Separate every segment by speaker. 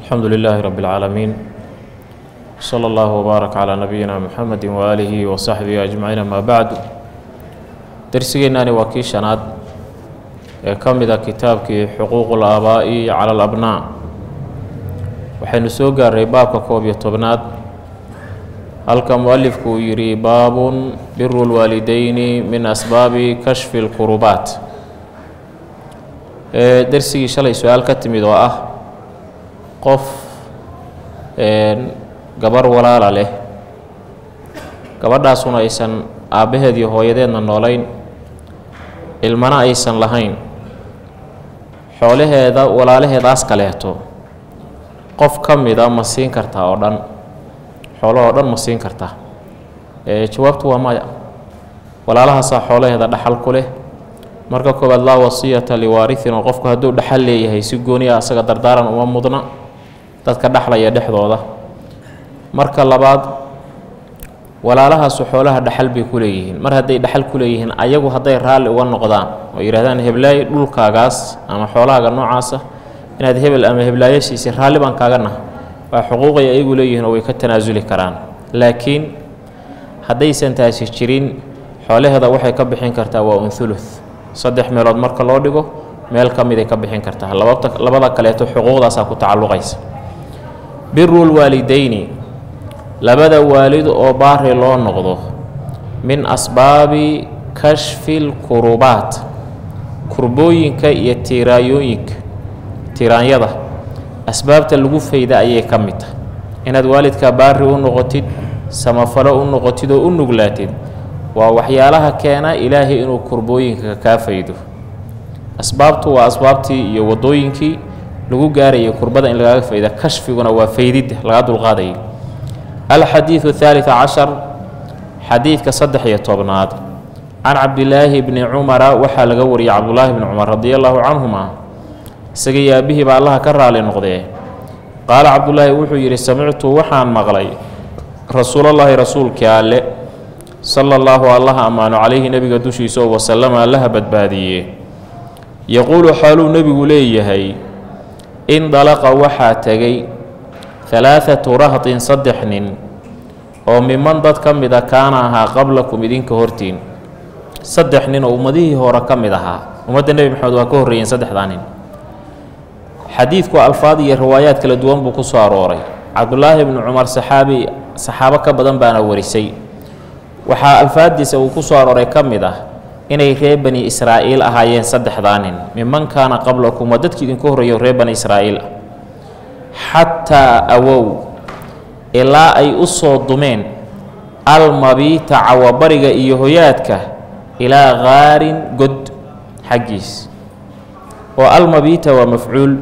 Speaker 1: alxamdu lilaahi rabi اlcaalamiin sala allahu wbaarak calaa nabiyina muxamedi waaalihi wa saxbihi ajmaciin amaa bacdu dersigeennaani waa kii shanaad ee ka mid a kitaabkii xuquuqu laabaa'i cala alabnaa waxaynu soo gaaray baabka koob iyo tobnaad halka mu-alifku uu yidhi baabun biru lwaalideyni min asbaabi kashfi lkurubaat ee dersigii shalay su-aal ka timid oo ah qof gabar walaala leh gabadhaasuna aysan aabbaheed iyo hooyadeedna noolayn ilmana aysan lahayn xoolaheeda walaalaheedaas kaleeto qof ka mida ma siin kartaa oo dhan xoolahoo dhan ma siin kartaa jawaabtu waa maya walaalahaasaa xoolaheeda dhaxal ku leh marka koowaad laa wasiyata liwaarihin oo qofku hadduu dhaxal leeyahay si gooniya asaga dardaaran uma mudna dadka dhexlaya dhexdooda marka labaad walaalahaasu xoolaha dhaxal bay ku leeyihiin mar hadday dhaxal ku leeyihiin ayagu hadday raalli uga noqdaan oo yidhahdaan heblaay dhulkaagaas ama xoolahaaga noocaasa inaad hebel ama heblaayo siisay raalli baan kaaga naha waa xuquuqay ayagu leeyihiin oo way ka tanaasuli karaan laakiin haddaysan taasi jirin xoolaheeda waxay ka bixin kartaa waa unthuluth saddex meelood marka loo dhigo meel ka miday ka bixin kartaa labata labada kaleeto xuquuqdaasaa ku tacalluqaysa biru lwaalideyni labada waalid oo baari loo noqdo min asbaabi kashfi lkurubaat kurbooyinka iyo tiiraayooyinka tiiraanyada asbaabta lagu fayda ayay ka mid tahay inaad waalidkaa baari u noqotid samafalo u noqotid oo u nuglaatid waa waxyaalaha keena ilaahay inuu kurbooyinka kaa faydo asbaabtu waa asbaabtii iyo wadooyinkii lagu gaarayay kurbada in lagaaga fayda kashfiguna waa faydidda laga dulqaadayay alxadiidu athaalitث cashar xadiidka saddex iyo tobnaad can cabdilaahi bni cumara waxaa laga wariyay cabdulaahi bni cumar radi allahu canhuma isaga iyo aabihii baa allaha ka raali noqdee qaala cabdulaahi wuxuu yidhi samictu waxaan maqlay rasuulallaahi rasuulkii alle sala allahu allaha ammaano calayhi nebiga dushiisa oo wasalama allaha badbaadiye yaquulu xaaluu nebigu leeyahay in dalaqa waxaa tegay halaathatu rahtin saddex nin oo miman dad ka mid a kaana ahaa qablakum idinka hortiin saddex nin oo ummadihii hore ka mid ahaa ummadda nebi maxamed waa ka horreeyeen saddexdaa nin xadiidku alfaad iyo riwaayaad kala duwan buu ku soo arooray cabdulaahi bni cumar saxaabi saxaabo ka badan baana warisay waxaa alfaaddiisa uu ku soo arooray ka mid ah inay reer bani israa'iil ahaayeen saddexdaa nin miman kaana qablakum waa dadkii idinku horreeyo reer bani israa'iil ah xataa awow ilaa ay u soo dumeen almabiita cawabariga iyo hoyaadka ilaa qaarin god xaggiis oo almabiita waa mafcuul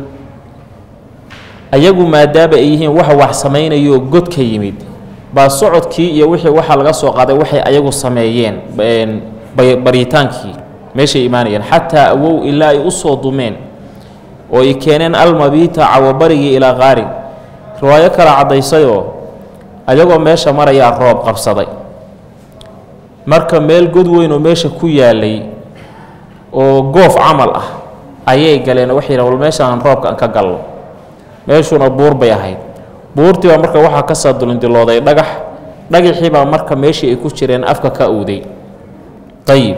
Speaker 1: ayagu maadaama ay yihiin waxa wax samaynayo god ka yimid baa socodkii iyo wixii waxaa laga soo qaaday waxay ayagu sameeyeen baritaankii meeshay imaanayeen xataa awow ilaa ay u soo dumeen oo ay keeneen almabiita cawabarigii ilaa qaarin riwaayo kala caddaysayoo ayagoo meesha marayaa roob qabsaday marka meel god weyn oo meesha ku yaalay oo goof camal ah ayay galeen oo waxay yidhahan wal meeshaan roobka aan ka galno meeshuuna buur bay ahayd buurtii baa marka waxaa ka soo dulindilooday dhagax dhagaxii baa marka meeshii ay ku jireen afka ka uuday ayib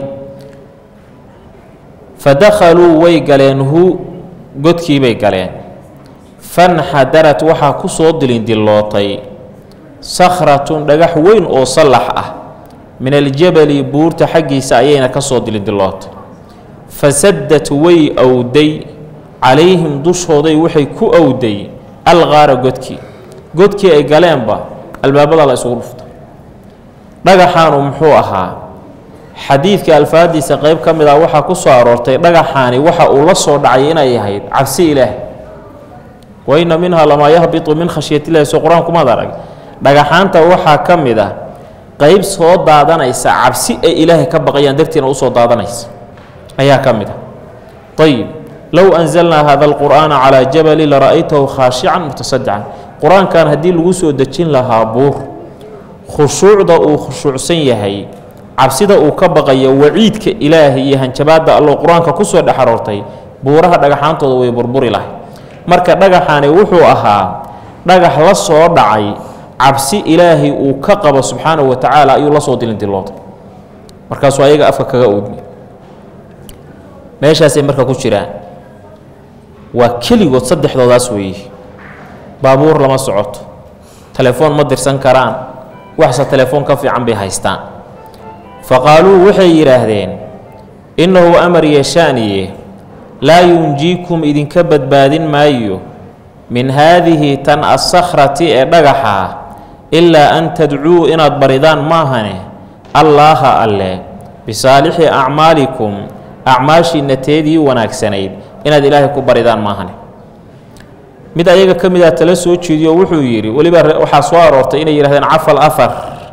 Speaker 1: fa dakhaluu way galeen hu godkii bay galeen fanxadarat waxaa ku soo dilindillootay sakhratun dhagax weyn oo sallax ah min aljabali buurta xaggiisa ayayna ka soo dilindillootay fasaddat way awday calayhim dushooday waxay ku awday alqaara godkii godkii ay galeenba albaabada la isugu dhuftay dhagaxaanu muxuu ahaa xadiidka alfaadiisa qeyb ka mid ah waxaa ku soo aroortay dhagaxaani waxa uu la soo dhacay inay ahayd cabsi ilaah wa inna minhaa lamaa yahbitu min khashyatillahi soo qur-aankumaad arag dhagaxaanta waxaa ka mid ah qeyb soo daadanaysa cabsi ay ilaahay ka baqayaan dartiina usoo daadanaysa ayaa ka mid ah ayib low anzalnaa hada alqur'aana calaa jabali lara'aytahu khaashican mutasadican qur-aankan haddii lagu soo dejin lahaa buur khushuucda uu khushuucsan yahay cabsida uu ka baqayo waciidka ilaahay iyo hanjabaadda alloo qur-aanka kusoo dhex aroortay buuraha dhagaxaantooda way burburi lahay marka dhagaxani wuxuu ahaa dhagax la soo dhacay cabsi ilaahay uu ka qabo subxaanahu wa tacaala ayuu la soo dilindilooday markaasuu ayaga afka kaga oodmay meeshaasay marka ku jiraan waa keligood saddexdoodaas weeye baabuur lama socoto telefoon ma dirsan karaan waxse telefoon ka fiican bay haystaan fa qaaluu waxay yidhaahdeen innahu amar yeeshaaniye laa yunjiikum idinka badbaadin maayo min haadihi tan assakhrati ee dhagaxa ilaa an tadcuu inaad baridaan maahane allaaha alle bisaalixi acmaalikum acmaashiinna teedii wanaagsanayd inaad ilaahay ku baridaan maahane mid ayaga ka mid a tala soo jeediyo wuxuu yidhi weliba waxaa soo aroortay inay yidhahdeen cafal afar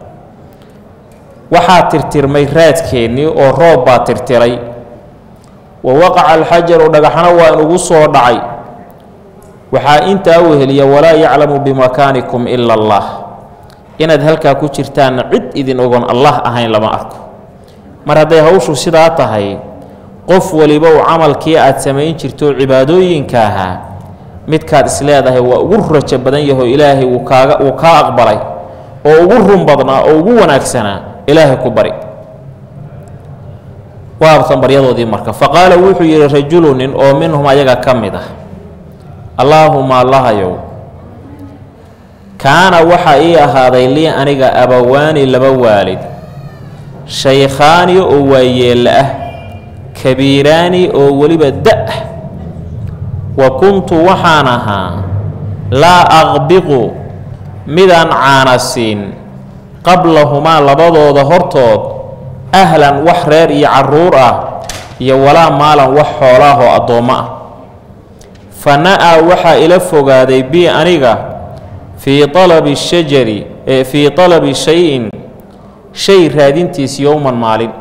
Speaker 1: waxaa tirtirmay raadkeennii oo roob baa tirtiray wa waqaca alxajaru dhagaxna waa inugu soo dhacay waxaa intaa weheliya walaa yaclamu bimakaanikum ila allah inaad halkaa ku jirtaanna cid idin ogon allah ahayn lama arko mar hadday hawshu sidaa tahay qof waliba uu camalkii aad samayn jirto cibaadooyinka ahaa midkaad isleedahay waa ugu rajo badan yaho ilaahay wuu kaaga wuu kaa aqbalay oo ugu run badnaa oo ugu wanaagsanaa ilaahay ku bari waabtan baryadoodii marka fa qaala wuxuu yidhi rajulu nin oo minhum ayaga ka mid ah allaahuma allahayow kaana waxaa ii ahaaday lii aniga abawaani laba waalid shaykhaani oo waayeella ah kabiiraani oo weliba da-ah wa kuntu waxaan ahaa laa aqbiqu midaan caanasiin qablahumaa labadooda hortood ahlan wax reer iyo carruur ah iyo walaa maalan wax xoolaahoo addoommo ah fa na-aa waxaa ila fogaaday bi aniga fii talabi shajari ee fii talabi shay-in shay raadintiis yowman maalin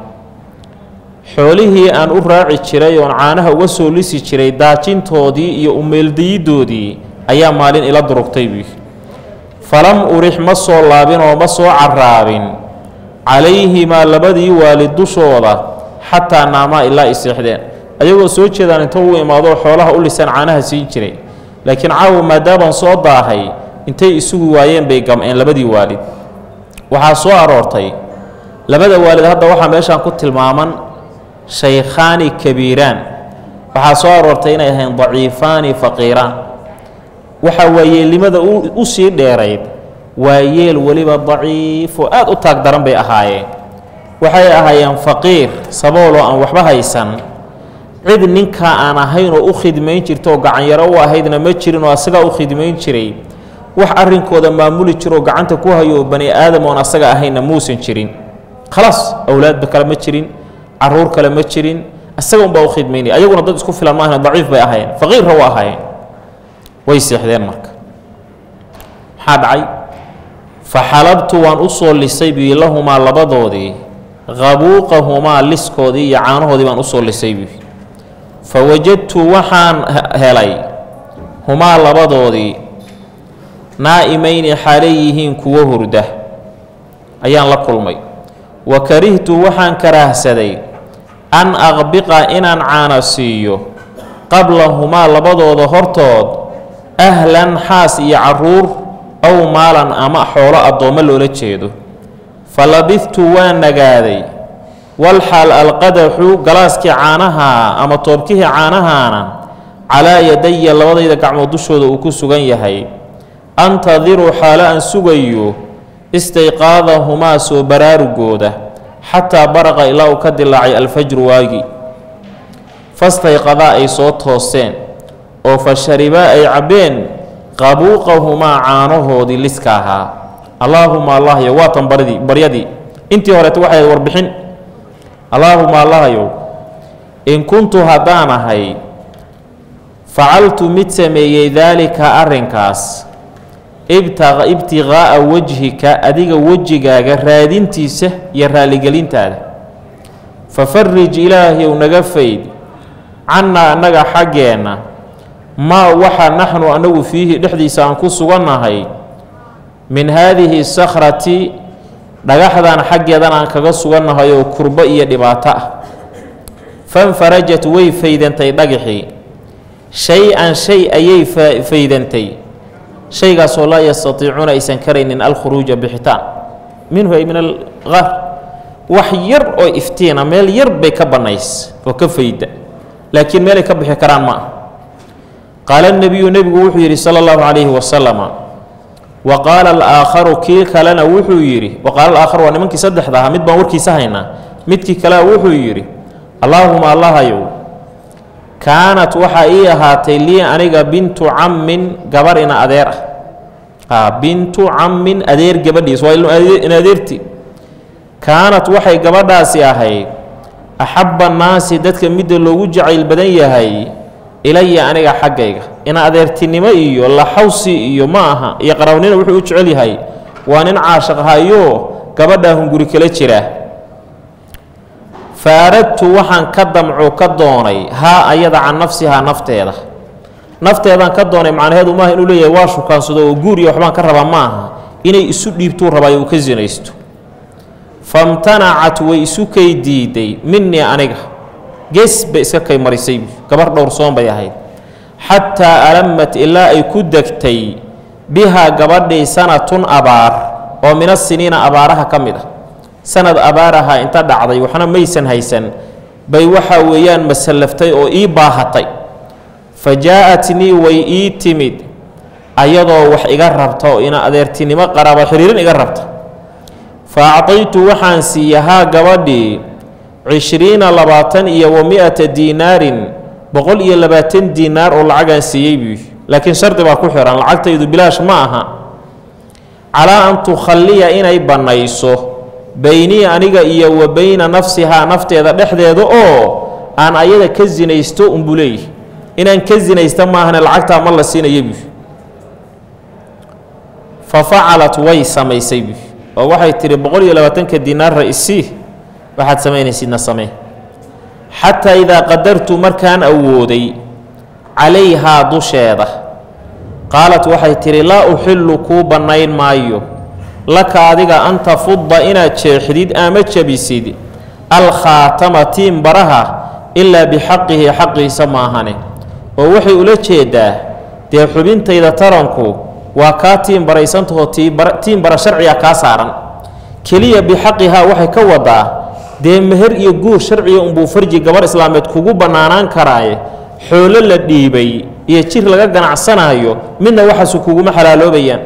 Speaker 1: xoolihii aan u raaci jiray oon caanaha uga soo lisi jiray daajintoodii iyo umeeldayiddoodii ayaa maalin ila durugtay buy falam urix ma soo laabin oo ma soo carraabin calayhimaa labadii waalid dushooda xataa naamaa ilaa i seexdeen ayagoo soo jeedaan inta uu imaadoo xoolaha u lisaan caanaha siin jiray laakiin caawa maadaabaan soo daahay intay isugu waayeen bay gam'een labadii waalid waxaa soo aroortay labada waalid hadda waxaa meeshaan ku tilmaaman shaykhaani kabiiraan waxaa soo aroortay inay ahayn daciifaani faqiiraan waxaa waayeelnimada u sii dheerayd waa yeel weliba daciif oo aad u taag daran bay ahaayeen waxay ahaayeen faqiir sabooloo aan waxba haysan cid ninkaa aan ahayn oo u khidmayn jirta oo gacanyaro u ahaydna ma jirin oo asagaa u khidmayn jiray wax arrinkooda maamuli jiroo gacanta ku hayo oo bani aadam oon asaga ahaynna muusan jirin khalaas awlaadba kale ma jirin caruur kale ma jirin asaga unbaa u khidmaynaya ayaguna dad isku filan maahna daciif bay ahaayeen faqiirra u ahaayeen way seexdeen marka maxaa dhacay fa xalabtu waan u soo lisay bii lahumaa labadoodii qabuuqahumaa liskoodii iyo caanahoodii baan usoo lisay bii fa wajadtu waxaan helay humaa labadoodii naa'imayni xaalay yihiin kuwo hurda ayaan la kulmay wa karihtu waxaan karaahsaday an aqbiqa inaan caana siiyo qablahumaa labadooda hortood ahlan xaas iyo carruur ow maalan ama xoolo addoommo loola jeedo fa labidtu waan nagaaday walxaal alqadaxu galaaskii caanahaa ama toobkihii caanahaana calaa yadaya labadayda gacmood dushooda uu ku sugan yahay antadiru xaalo aan sugayo istayqaadahumaa soo baraarugooda xataa baraqa ilaa uu ka dilaacay alfajru waagi fastayqadaa ay soo tooseen oo fa sharibaa ay cabbeen qabuuqahumaa caanahoodii liska ahaa allaahuma allahyo waatan baridii baryadii intii horeeta waxay ahayd warbixin allaahuma allahyow in kuntu haddaan ahay facaltu mid sameeyey daalika arrinkaas ibtiqaa'a wajhika adiga wejigaaga raadintiisa iyo raalligelintaada fafarij ilaahyow naga fayd cannaa annaga xaggeenna maa waxa naxnu annagu fiihi dhexdiisa aan ku sugannahay min haadihi sakhrati dhagaxdan xaggeedan aan kaga sugannahay oo kurbo iyo dhibaato ah fanfarajat way faydantay dhagaxii shay-an shay ayay faydantay shaygaasoo laa yastatiicuuna aysan karaynin alkhuruuja bixitaan minhu ay min alqaar wax yar oo iftiina meel yar bay ka bannays oo ka fayda laakiin meelay ka bixi karaan ma ah qaala nebiyu nebigu wuxuu yidhi sala allahu calayhi wasalama wa qaala alaakharu kii kalena wuxuu yidhi wa qaala alaakharu waa nimankii saddexda ahaa mid baan warkiisa haynaa midkii kalea wuxuu yidhi allaahuma allahayow kaanat waxaa ii ahaatay lii aniga bintu cammin gabar ina adeer ah bintu cammin adeer gabadhiis waa in adeerti kaanat waxay gabadhaasi ahayd axabba annaasi dadka midda loogu jacayl badan yahay ilaya aniga xaggayga ina adeertinimo iyo laxawsi iyo ma aha iyo qarawnina wuxuu u jecel yahay waa nin caashiq hayo gabadhaa hunguri kala jira faaradtu waxaan ka damco ka doonay haa ayada can nafsihaa nafteeda nafteedaan ka doonay macnaheedu maaha inuu leeyahay waa shukaansado oo guur iyo waxbaan ka rabaa ma aha inay isu dhiibtuu rabaayo uu ka sinaysto famtanacat way isu kay diiday minii aniga gees bay iska kay marisay gabar dhowrsoon bay ahayd xataa alamat ilaa ay ku degtay bihaa gabadhii sanatun abaar oo mina siniina abaaraha ka mid ah sanad abaaraha inta dhacday waxna maysan haysan bay waxaa weeyaan masallaftay oo ii baahatay fa jaa-atnii way ii timid ayadoo wax iga rabta oo ina adeertinimo qaraaba xiriirin iga rabta fa acdaytu waxaan siiyahaa gabadhii cishriina labaatan iyo wa mi-ata diinaarin boqol iyo labaatan diinaar oo lacagaan siiyey buu laakiin shardi baa ku xihan lacagtaydu bilaash ma aha calaa an tukhalliya inay bannayso beynii aniga iyo wa beyna nafsihaa nafteeda dhexdeeda oo aan ayada ka sinaysto unbuu leeyahy inaan ka sinaysta maahane lacagtaa ma la siinaya buu fa facalat way samaysay buu oo waxay tihi boqol iyo labaatanka diinaarra isii waxaad samaynaysidna samee xataa idaa qadartu markaan awooday calayhaa dusheeda qaalat waxay tidhi laa uxillu kuu bannayn maayo laka adiga an tafudda inaad jeexdid ama jabisid alkhaatama tiin baraha ilaa bixaqihi xaqiisa maahane oo waxay ula jeedaa dee xubintayda taranku waa kaa tiin baraysantahoo tiin bara sharciga kaa saaran keliya bixaqihaa waxay ka wadaa dee meher iyo guur sharciga unbuu farji gabar islaameed kugu bannaanaan karaaye xoolo la dhiibay iyo jir laga ganacsanaayo midna waxaasu kuguma xalaaloobayaan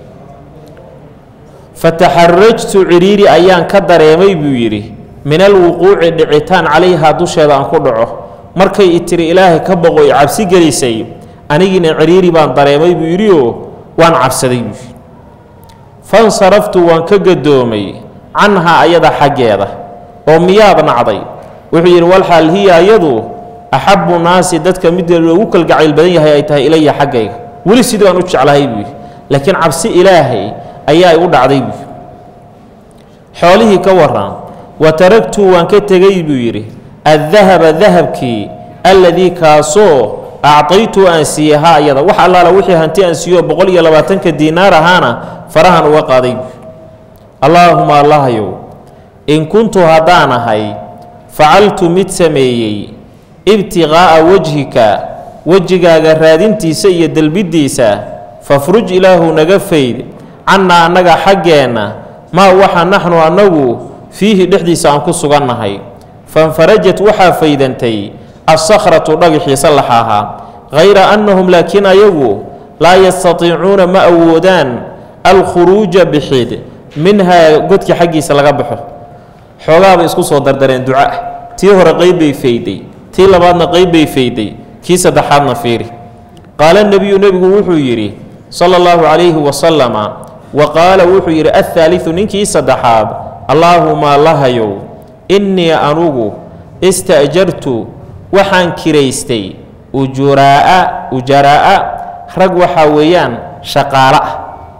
Speaker 1: fataxarajtu cidhiiri ayaan ka dareemay buu yidhi min alwuquuci dhicitaan calayhaa dusheeda aan ku dhaco markay i tiri ilaahay ka boqo i cabsi gelisay anigiina cidhiiri baan dareemay buu yidhioo waan cabsaday buu yidhi fansaraftu waan ka gadoomay canhaa ayada xaggeeda oo miyaad nacday wuxuu yidhi walxaal hiya ayadu axabbu naasi dadka midda loogu kalgacayl badan yahay ay tahay ilaya xaggayga weli sidii aan u jeclahay buu yidhi laakiin cabsi ilaahay ayaa igu dhacday buu xoolihii ka waran wa taragtu waan ka tegay buu yidhi addahaba dahabkii alladii kaasoo acdaytu aan siiyey ha ayada wax allaala wixii hanti aan siiyo boqol iyo labaatanka diinaar ahaana farahan uga qaaday buu allaahuma allahayow in kuntu haddaan ahay facaltu mid sameeyey ibtiqaa'a wejhika wejigaaga raadintiisa iyo delbiddiisa fafruj ilaahu naga fayd cannaa annaga xaggeenna maa waxa naxnu annagu fiihi dhexdiisa aan ku sugannahay fanfarajat waxaa faydantay assakhratu dhagixii sallaxa ahaa hayra annahum laakiin ayagu laa yastatiicuuna ma awoodaan alkhuruuja bixid minhaa godka xaggiisa laga baxo xoogaabay isku soo dardareen duca tii hore qayb bay fayday tii labaadna qayb bay fayday kii saddexaadna fiiri qaala nebiyu nebigu wuxuu yidhi sala allahu calayhi wasalama wa qaala wuxuu yidhi athaalidu ninkii saddexaad allaahuma lahayow innii anugu ista'jartu waxaan kiraystay ujuraa'a ujaraa'a rag waxaa weeyaan shaqaalo ah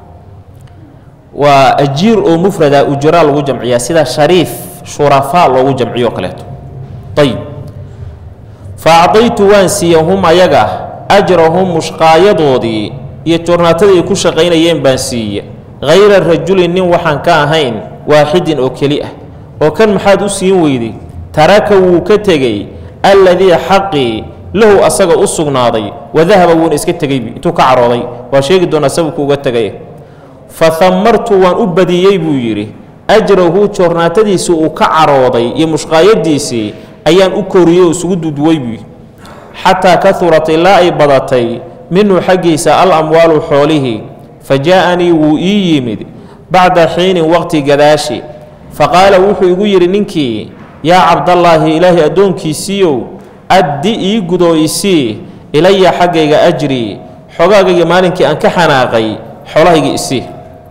Speaker 1: waa ajiir oo mufrada ujuraa lagu jamciyaa sida shariif shurafaa loogu jamciyo kaleeto ayib fa acdaytu waan siiya hum ayaga ajrahum mushqaayadoodii iyo joornaatadii ay ku shaqaynayeen baan siiya hayra rajulin nin waxaan ka ahayn waaxidin oo keli ah oo kan maxaad u siin weyday taraka wuu ka tegey alladii xaqii lahu asaga u sugnaaday wadahaba wuuna iska tegeybi intuu ka carooday waa sheegi doonaa sababku uga tegay fa hamartu waan u badiyey buu yidhi ajrahu joornaatadiisii uu ka carooday iyo mushqaayadiisii ayaan u koriyey oo isugu duduway buu yidhi xataa kahurat ilaa ay badatay minhu xaggiisa al amwaalu xoolihii fa jaa-anii wuu ii yimid bacda xiinin waqti gadaashi fa qaala wuxuu igu yidhi ninkii yaa cabdallaahi ilaahay addoonkiisiiyow addi ii gudoo isii ilaya xaggayga ajrii xogaagayga maalinkii aan ka xanaaqay xoolahayga isii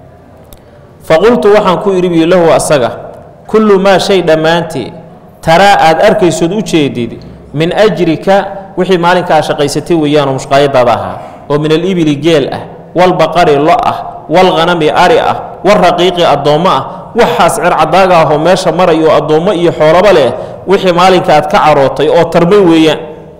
Speaker 1: fa qultu waxaan ku idhi bii lahu asaga kullu maa shay dhammaantii taraa aad arkaysood u jeedid min ajrika wixii maalinkaa shaqaysatay weeyaanoo mushqaayadaada ahaa oo min alibili geel ah walbaqari lo ah walkhanami ari ah waraqiiqi addoommo ah waxaas circadaaga ahoo meesha marayo addoommo iyo xoolaba leh wixii maalinka aad ka carootay oo tarmay weeyaan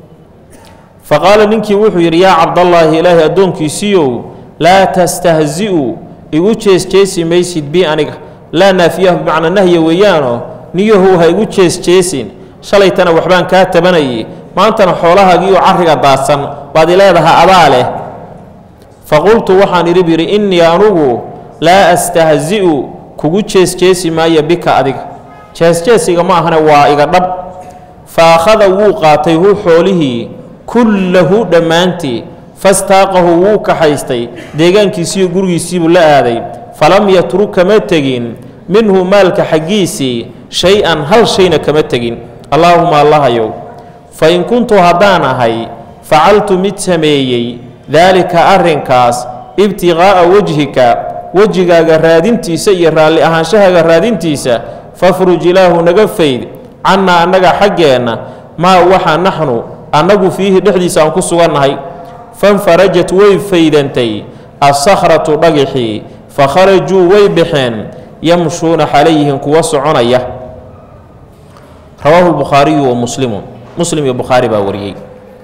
Speaker 1: fa qaala ninkii wuxuu yidhi yaa cabdallaahi ilaahay addoonkiisiiyow laa tastahzi'u igu jeesjeesi maysid bi aniga laa naafiyahu bimacnaa nahya weeyaanoo niyahow ha igu jeesjeesin shalaytana waxbaan kaa tabanayay maantana xoolahaagiioo carriga daadsan baad i leedaha adaa leh fa qultu waxaan idhi bidhi innii anugu laa astahzi'u kugu jeesjeesi maayo bika adiga jeesjeesiga ma ahane waa iga dhab fa akhada wuu qaatay hu xoolihii kullahu dhammaantii fastaaqahu wuu kaxaystay deegaankiisiiyo gurigiisiibuu la aaday falam yatruk kama tegin minhu maalka xaggiisii shay-an hal shayna kama tegin allaahuma allahayow fa in kuntu haddaan ahay facaltu mid sameeyey daalika arrinkaas ibtiqaa'a wejhika wejigaaga raadintiisa iyo raalli ahaanshahaaga raadintiisa fafruj ilaahu naga fayd cannaa annaga xaggeenna maa waxa naxnu annagu fiihi dhexdiisa aan ku sugannahay fanfarajat way faydantay assakhratu dhagixii fa kharajuu way baxeen yamshuuna xalayhim kuwa soconaya rawaahu lbukhaariyu wa muslimun muslim iyo bukhaari baa wariyey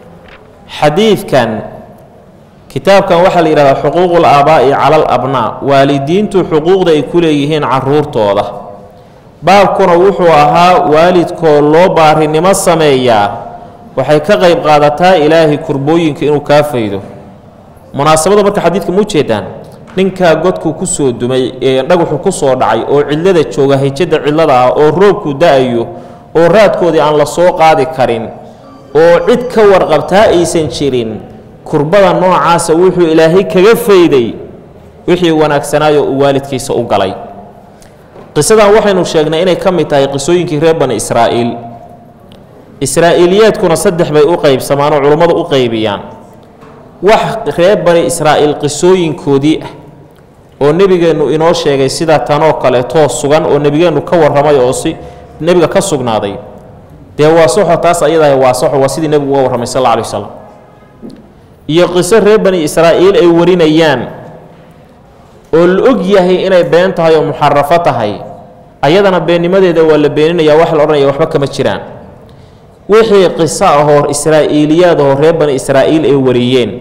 Speaker 1: xadiidkan kitaabkan waxaa la yidhahdaa xuquuqul aabaa'i cala al abnaa waalidiintu xuquuqda ay ku leeyihiin caruurtooda baabkuna wuxuu ahaa waalidkoo loo baarinimo sameeyaa waxay ka qayb qaadataa ilaahay kurbooyinka inuu kaa faydo munaasabada marka xadiidka ma ujeedaan ninkaa godku ku soo dumay ee dhagaxu ku soo dhacay oo cidlada jooga hijada cidlada ah oo roobku da-ayo oo raadkoodii aan la soo qaadi karin oo cid ka warqabtaa aysan jirin kurbada noocaasa wuxuu ilaahay kaga fayday wixii wanaagsanaayo uu waalidkiisa u galay qisadan waxaynu sheegnay inay ka mid tahay qisooyinkii reer bani israa'iil israa'iiliyaadkuna saddex bay u qaybsamaan oo culummadu u qaybiyaan wax reer bani israa'iil qisooyinkoodii ah oo nebigeennu inoo sheegay sida tanoo kaleetoo sugan oo nebigeennu ka warramay oo si nebiga ka sugnaaday dee waa soxo taas ayadaah waa soxo waa sidii nebigu uga warramay sal alla alay wasalam iyo qiso reer bani israa'iil ay warinayaan oo la og yahay inay been tahay oo muxarafo tahay ayadana beennimadeeda waa la beeninaya wax la odhanaya waxba kama jiraan wixii qiso ahoo israa'iiliyaad ahoo reer bani israa'iil ay wariyeen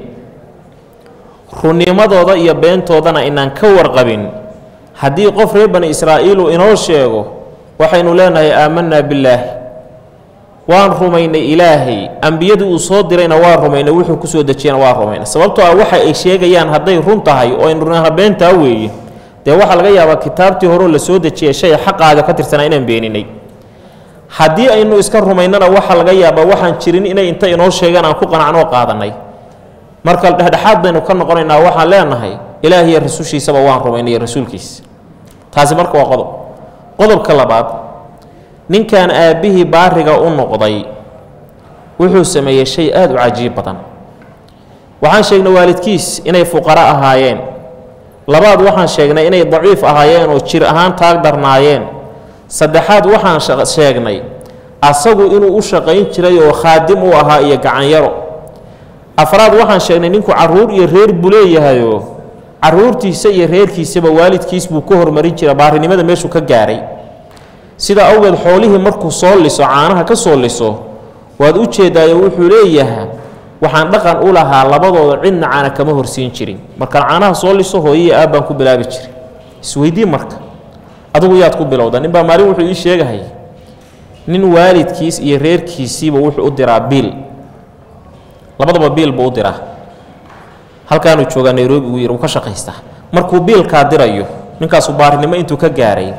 Speaker 1: runnimadooda iyo beentoodana inaan ka warqabin haddii qof reer bani israa'iilu inoo sheego waxaynu leenahay aamanaa billaahi waan rumaynay ilaahay ambiyadii uu soo dirayna waa rumaynay wuxuu ku soo dejiyana waa rumaynay sababtoo ah waxa ay sheegayaan hadday run tahay oo aynu runaa beentaa weeye dee waxaa laga yaabaa kitaabtii horeo la soo dejiyay shay xaqaaga ka tirsanaa inaan beeninay haddii aynu iska rumaynana waxaa laga yaabaa waxaan jirin inay inta inoo sheegaan aan ku qanacnoo qaadanay marka dhexdhexaad baynu ka noqonaynaa waxaan leenahay ilaah iyo rasuushiisaba waan rumaynay iyo rasuulkiisa taasi marka waa qodob qodobka labaad ninkan aabbihii baariga u noqday wuxuu sameeyey shay aada u cajiib badan waxaan sheegnay waalidkiis inay fuqaro ahaayeen labaad waxaan sheegnay inay daciif ahaayeen oo jir ahaan taag darnaayeen saddexaad waxaan sheegnay asagu inuu u shaqayn jiray oo khaadim u ahaa iyo gacanyaro afraad waxaan sheegnay ninku carruur iyo reer buu leeyahayoo carruurtiisa iyo reerkiisaba waalidkiis buu ka hormarin jira baarinimada meeshuu ka gaaray sidaa awgeed xoolihii markuu soo liso caanaha ka soo liso waad u jeedaayo wuxuu leeyahaa waxaan dhaqan u lahaa labadooda cidna caana kama horsiin jirin markaan caanaha soo liso hooyihii aabbaan ku bilaabi jiray isweydii marka adugu yaad ku bilowda ninbaa maalin wuxuu ii sheegahay nin waalidkiis iyo reerkiisiiba wuxuu u diraa biil labadaba biil buu u diraa halkaanuu joogaa nairobi uu yidhi uu ka shaqaystaa markuu biilkaa dirayo ninkaasu baarinimo intuu ka gaaray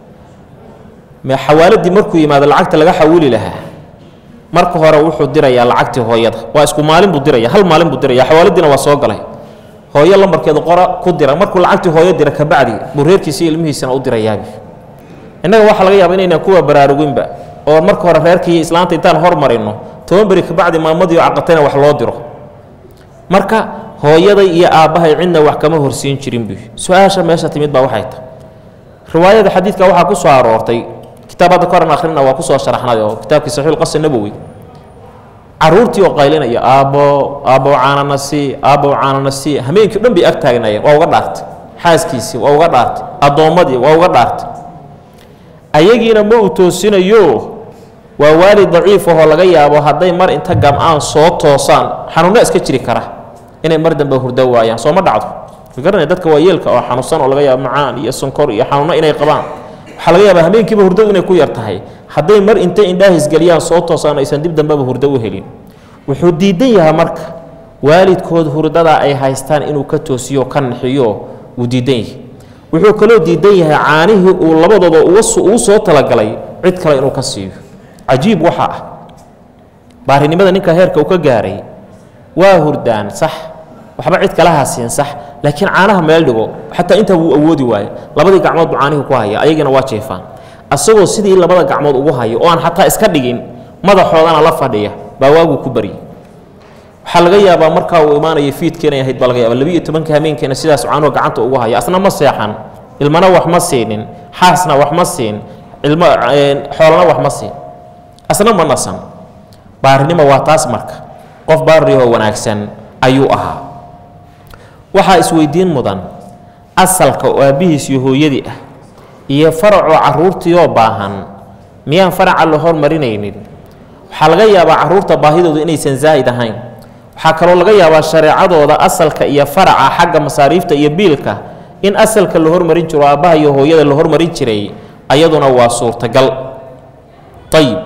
Speaker 1: xawaaladii markuu yimaado lacagta laga xawili lahaa marka hore wuxuu dirayaa lacagtii hooyada waa isku maalin buu diraya hal maalin buu diraya xawaaladiina waa soo galay hooyo lambarkeedu qora ku dira markuu lacagtii hooyo dira kabacdi buu reerkiisa iyo ilmihiisana u dirayaabi innaga waxaa laga yaaba inaynaan kuwa baraaruginba oo marka hore reerkii iyo islaanta intaan hormarino toban beri kabacdi maamadii oo caqatayna wax loo diro marka hooyaday iyo aabbahay cidna wax kama horsiin jirin bu su-aasha meesha timid baa waxay tahay riwaayada xadiidka waxaa ku soo aroortay kitaab hadda koran akhrina waa kusoo sharaxnay oo kitaabkii saxiixulqasi nabowi caruurtii oo qaylinaya aabbo aabbow caanana sii aabbow caanana sii hameenkii o dhan bay ag taagnaayeen waa uga dhaartay xaaskiisii waa uga dhaartay addoommadii waa uga dhaartay ayagiina ma uu toosinayo waa waalid daciif ahoo laga yaabo hadday mar inta gam-aan soo toosaan xanuunno iska jiri kara inay mar dambe hurdo waayaan soo ma dhacdo garanaya dadka waa yeelka oo xanuunsan oo laga yaabo macaan iyo sonkor iyo xanuunno inay qabaan waxaa laga yaabaa habeenkiiba hurdadu inay ku yar tahay hadday mar intay indhaahis geliyaan soo toosaan aysan dib dambeba hurdo u helin wuxuu diidan yahaa marka waalidkood hurdadaa ay haystaan inuu ka toosiyo ka naxiyo wuu diidan yahay wuxuu kaloo diidan yahay caanihii uu labadooda ugu soo talagalay cid kale inuu ka siiyo cajiib waxa ah baarinimada ninka heerka uu ka gaaray waa hurdaan sax waxba cid kalaha siin sax laakiin caanaha meel dhigo xataa intaa wuu awoodi waaye labadii gacmood buu caanihii ku haya ayagina waa jeefaan asagoo sidii labada gacmood ugu hayo oo aan xataa iska dhigin madaxoodana la fadhiya baa waaguu ku baryay waxaa laga yaabaa markaa uu imaanaya fiidkeenay ahayd baa laga yaaba labiiyo tobanka hameenkeena sidaas caanuhu gacanta ugu haya asna ma seexan ilmana wax ma siinin xaasna wax ma siin ilmo xoolana wax ma siin asna ma nasan baarinimo waa taas marka qof baariyahoo wanaagsan ayuu ahaa waxaa isweydiin mudan asalka oo aabbihiis iyo hooyadii ah iyo faracoo caruurtiioo baahan miyaan faraca la hormarinaynin waxaa laga yaabaa caruurta baahidooda inaysan zaa'id ahayn waxaa kaloo laga yaabaa shareecadooda asalka iyo faraca xagga masaariifta iyo biilka in asalka la hormarin jiro aabbaha iyo hooyada la hormarin jiray ayaduna waa suurtagal ayib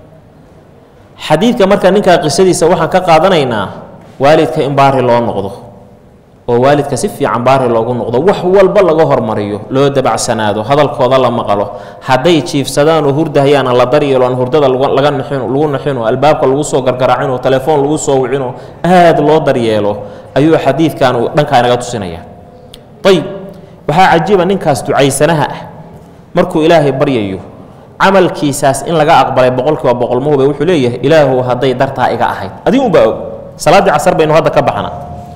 Speaker 1: xadiidka marka ninkaa qisadiisa waxaan ka qaadanaynaa waalidka in baari loo noqdo oo waalidka si fiican baari loogu noqdo wax walba laga hormariyo loo dabacsanaado hadalkooda la maqalo hadday jiifsadaan oo hurdahayaana la daryeelo aan hurdada laga nixino lagu naxino albaabka lagu soo gargaraacino telefoon lagu soo wicino aad loo daryeelo ayuu xadiidkan dhankaa inaga tusinaya ayib waxaa cajiiba ninkaas ducaysanaha ah markuu ilaahay baryayo camalkiisaas in laga aqbalay boqolkiiba boqol mahube wuxuu leeyahay ilaahu hadday dartaa iga ahayd adigu unbaa og salaaddii casar baynu hadda ka baxna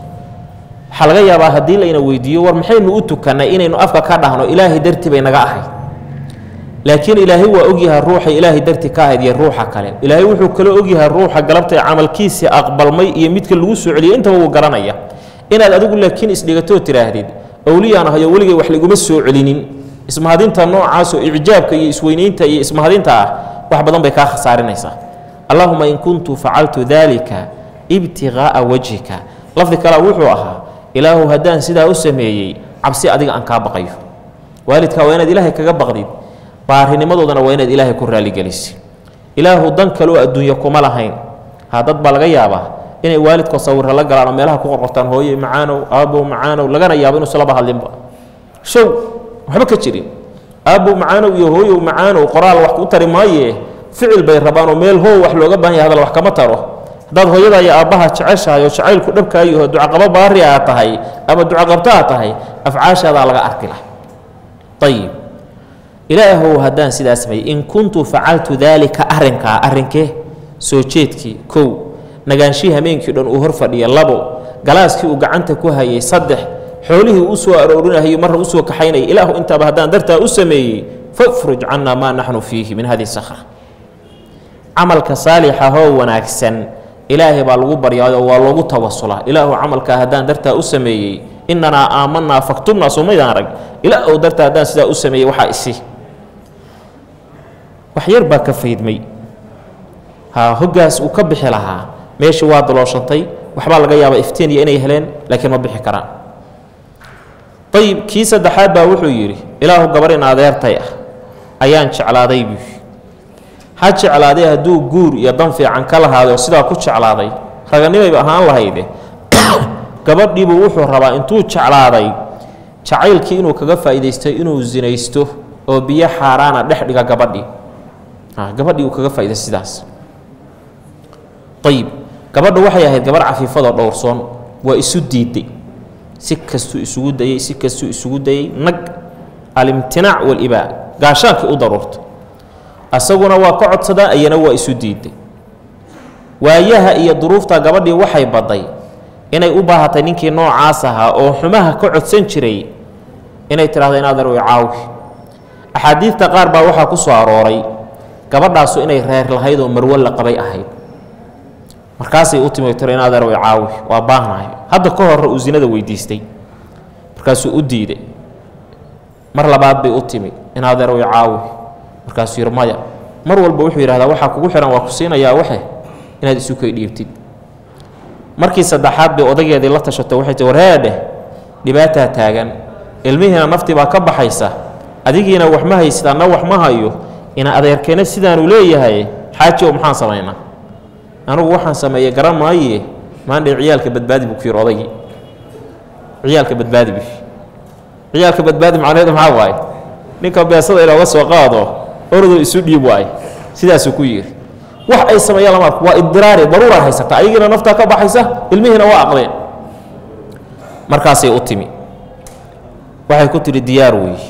Speaker 1: waxaa laga yaabaa haddii layna weydiiyo war maxaynu u tukannay inaynu afka ka dhahno ilaahay dartii bay naga ahayd laakiin ilaahay waa ogyahay ruuxa ilaahay dartii ka ahayd iyo ruuxa kale ilaahay wuxuu kaloo ogyahay ruuxa galabta camalkiisii aqbalmay iyo midka lagu soo celiyay intaba wuu garanaya inaad adigu laakiin isdhigatoo tidhaahdid awliyaan ahayo weligay wax liguma soo celinin ismahadinta noocaasoo icjaabka iyo isweynaynta iyo ismahadinta ah wax badan bay kaa khasaarinaysaa allahuma in kuntu facaltu dalika ibtiqaa'a wajhika lafdi kale wuxuu ahaa ilaahu haddaan sidaa u sameeyey cabsi adiga aan kaa baqayo waalidkaa waa inaad ilaahay kaga baqdid baarinimadoodana waa inaad ilaahay ku raalligelisid ilaahu dan kaloo adduunye kuma lahayn ha dad baa laga yaabaa inay waalidkoo sawirra la galaan oo meelaha ku qorqortaan hooye macaanow aabbow macaanow lagana yaabo inuusan laba hadlinba show waxba ka jirin aabbow macaanow iyo hooyow macaanow qoraal wax u tari maaye ficil bay rabaanoo meel hoo wax looga baahan yahay hadal wax kama taro haddaad hooyada iyo aabbaha jeceshahay oo jacaylku dhabkaayaho ducaqabo baari aa tahay ama ducaqabto aa tahay afcaashaadaa laga arki lah ayib ilaahow haddaan sidaa sameeyey in kuntu facaltu daalika arrinkaa arrinkee soo jeedkii kow nagaanshihii hameenkii dhan uu hor fadhiya labo galaaskii uu gacanta ku hayay saddex xoolihii u soo aroorinayay marra usoo kaxaynaya ilaahu intaaba haddaan dartaa u sameeyey fafruj cannaa maa naxnu fiihi min hadihi sakra camalka saalixahoo wanaagsan ilaahay baa lagu baryaayo waa loogu tawasulaa ilaahu camalkaa haddaan dartaa u sameeyey inanaa aamanaa faktubnaa somaydaan arag ilaahu dartaa haddaan sidaa u sameeyey waxaa isi wax yar baa ka faydmay ha hoggaas uu ka bixi lahaa meeshii waa dalooshantay waxbaa laga yaabaa iftiiniya inay heleen laakiin ma bixi karaan ayib kii saddexaad baa wuxuu yidhi ilaahu gabarin adeertay ah ayaan jeclaaday buu ha jeclaaday hadduu guur iyo dan fiican ka lahaaday oo sidaa ku jeclaaday raganimayba ahaan lahayde gabadhiibuu wuxuu rabaa intuu jeclaaday jacaylkii inuu kaga faa'iidaysto inuu sinaysto oo biyo xaaraana dhex dhiga gabadhii gabadhii uu kaga faa'iidaysto sidaas ayib gabadha waxay ahayd gabarh cafiifadoo dhowrsoon waa isu diiday si kastuu isugu dayey si kastuu isugu dayey nag alimtinaac walibaa gaashaankii u daruurta asaguna waa ka codsadaa iyana waa isu diiday waayaha iyo duruufta gabadhii waxay badday inay u baahatay ninkii noocaas ahaa oo xumaha ka codsan jiray inay tidhahdo inaad arwi caawi axaadiidta qaar baa waxaa ku soo arooray gabadhaasu inay reer lahayd oo marwo la qabay ahayd markaasay u timi tiro inaad arwi caawi waa baahnahay hadda ka horre uu sinada weydiistay markaasuu u diiday mar labaad bay u timi inaad arwi caawi markaasuu yidhi maya mar walba wuxuu yidhahdaa waxaa kugu xihan waa ku siinayaa waxe inaad isu kay dhiibtid markii saddexaad bay odageedii la tashato waxay tii warheedheh dhibaataa taagan ilmihiina naftii baa ka baxaysa adigiina wax ma haysid anna wax ma hayo ina adeerkeena sidaanu leeyahay xaaji oo maxaan samaynaa anugu waxaan sameeyey garan maaye maandhay ciyaalka badbaadi buu ku yidhi odaygii ciyaalka badbaadi bu ciyaalka badbaadi macnaheedu maxaa waaye ninka beesada inooga soo qaado orodoo isu dhiib waaye sidaasuu ku yidhi wax ay sameeyaan lama arko waa idiraari daruuraa haysata ayagiina naftaa ka baxaysa ilmihiina waa aqdeen markaasay u timi waxay ku tidhi diyaar weeye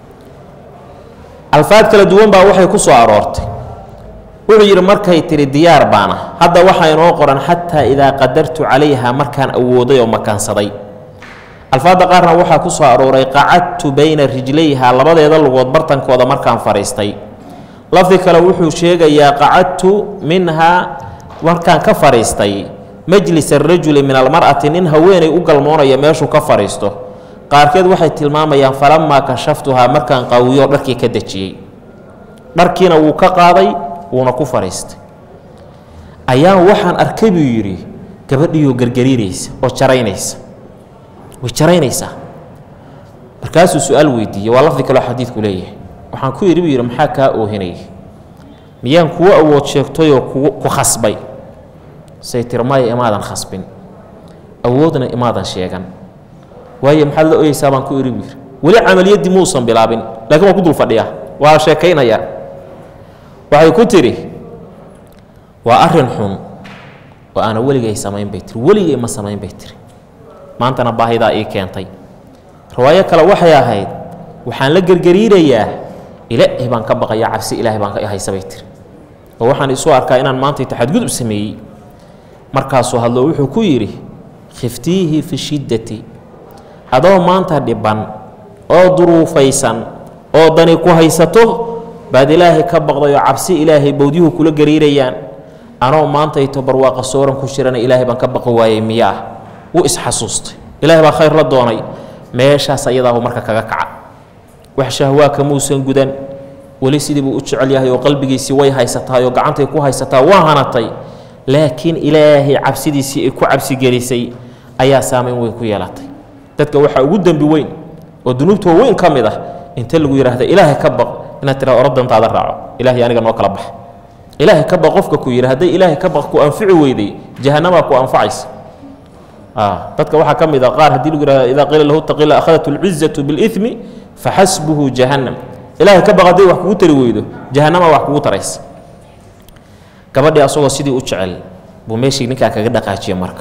Speaker 1: alfaad kala duwan baa waxay ku soo aroortay wuxuu yidhi markay tidhi diyaar baana hadda waxaa inoo qoran xataa idaa qadartu calayha markaan awooday oo makaansaday alfaadda qaarna waxaa ku soo arooray qacadtu bayna rijlayha labadeeda lugood bartankooda markaan fadhiistay lafdi kale wuxuu sheegayaa qacadtu minhaa markaan ka fadhiistay majlis arajuli min almar'ati nin haweenay u galmoonaya meeshuu ka fadhiisto qaarkeed waxay tilmaamayaan falamaa kashaftuhaa markaan qawiyo dharkii ka dejiyey dharkiina wuu ka qaaday wuuna ku fadhiistay ayaan waxaan arkay buu yidhi gabadhiioo gargariiraysa oo jaraynaysa way jaraynaysaa markaasuu su-aal weydiiyey waa lafdi kaloo xadiidku leeyahay waxaan ku yidhi buu yidhi maxaa kaa oohinaya miyaan kuwo awood sheegtayoo ku khasbay say tiri maya imaadan khasbin awoodna imaadan sheegan waayo maxaad la oyeysaa baan ku idhi buu yidhi weli camaliyaddii muusan bilaabin laakiin waan ku dul fadhiyaa waa sheekaynayaa waxay ku tidhi waa arrin xun oo aana weligay samayn bay tiri weligay ma samayn bay tiri maantana baahidaa ii keentay riwaayo kale waxay ahayd waxaan la gergariirayaa ilaahay baan ka baqayaa cabsi ilaahay baan ka haysa bay tiri oo waxaan isu arkaa inaan maanta taxadgudub sameeyey markaasuu hadlo wuxuu ku yidhi khiftiihi fi shiddati adoo maanta dhiban oo duruufaysan oo dani ku haysato baad ilaahay ka baqday oo cabsi ilaahay bowdyuhu kula gariirayaan anoo maantayto barwaaqa sooran ku jirana ilaahay baan ka baqi waayey miya ah wuu isxasuustay ilaahay baa khayr la doonay meeshaas ayadaahu marka kaga kaca wax shahwaaka muusan gudan weli sidii buu u jecel yahay oo qalbigiisii way haysatahay oo gacantay ku haysataa waa hanatay laakiin ilaahay cabsidiisii ay ku cabsigelisay ayaa saamayn weyn ku yeelatay dadka waxaa ugu dembi weyn oo dunuubta weyn ka mid ah inta lagu yidhaahda ilaahay ka baq inaad tiraado oradantaada raaco ilaahay aniga noo kala bax ilaahay ka baq qofka ku yidhi hadday ilaahay ka baq ku anfici weyday jahanamaa ku anfacaysa dadka waxaa ka mid a qaar haddii lagu yihahda idaa qiila lahu taqila akhadat lcizatu biاlimi faxasbuhu jahannam ilaahay ka baq hadday wax kugu tari weydo jahannama wax kugu taraysa gabadhii asagoo sidii u jecel buu meeshii ninkaa kaga dhaqaajiye marka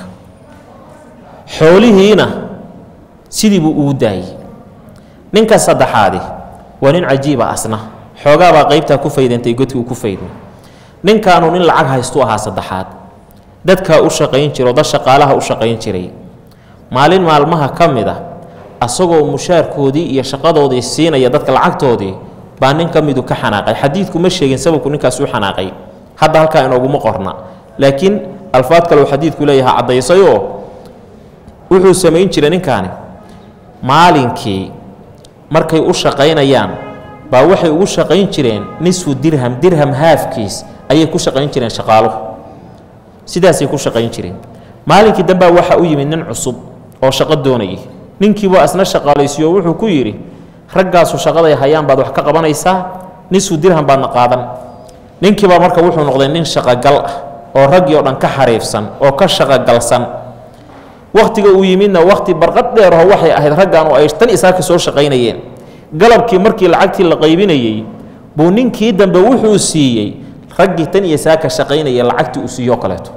Speaker 1: xoolihiina sidii buu ugu daayey ninka saddexaadi waa nin cajiiba asna xoogaabaa qaybtaa ku faydantay godkii uu ku faydmay ninkaanu nin lacag haystuu ahaa saddexaad dadkaa u shaqayn jira oo dad shaqaalaha u shaqayn jiray maalin maalmaha ka mid a asagoo mushaarkoodii iyo shaqadoodii siinaya dadka lacagtoodii baa nin ka midu ka xanaaqay xadiidku ma sheegin sababku ninkaas u xanaaqay hadda halkaa inooguma qorna laakiin alfaad kale uu xadiidku leeyahay caddaysayoo wuxuu samayn jiray ninkaani maalinkii markay u shaqaynayaan baa waxay ugu shaqayn jireen nisfu dirham dirham haafkiis ayay ku shaqayn jireen shaqaaluhu sidaasay ku shaqayn jireen maalinkii dambaa waxaa u yimid nin cusub oo shaqo doonayay ninkiibuu asna shaqaalaysiiyo wuxuu ku yidhi raggaasu shaqaday hayaan baad wax ka qabanaysaa nisfu dirham baadna qaadan ninkiibaa marka wuxuu noqday nin shaqogal ah oo raggii oo dhan ka xariifsan oo ka shaqogalsan wakhtiga uu yimidna wakhti barqad dheeraho waxay ahayd raggan oo ay tan isaaka soo shaqaynayeen galabkii markii lacagtii la qaybinayey buu ninkii dambe wuxuu siiyey raggii tan iyo saaka shaqaynaya lacagtii uu siiyo kaleeto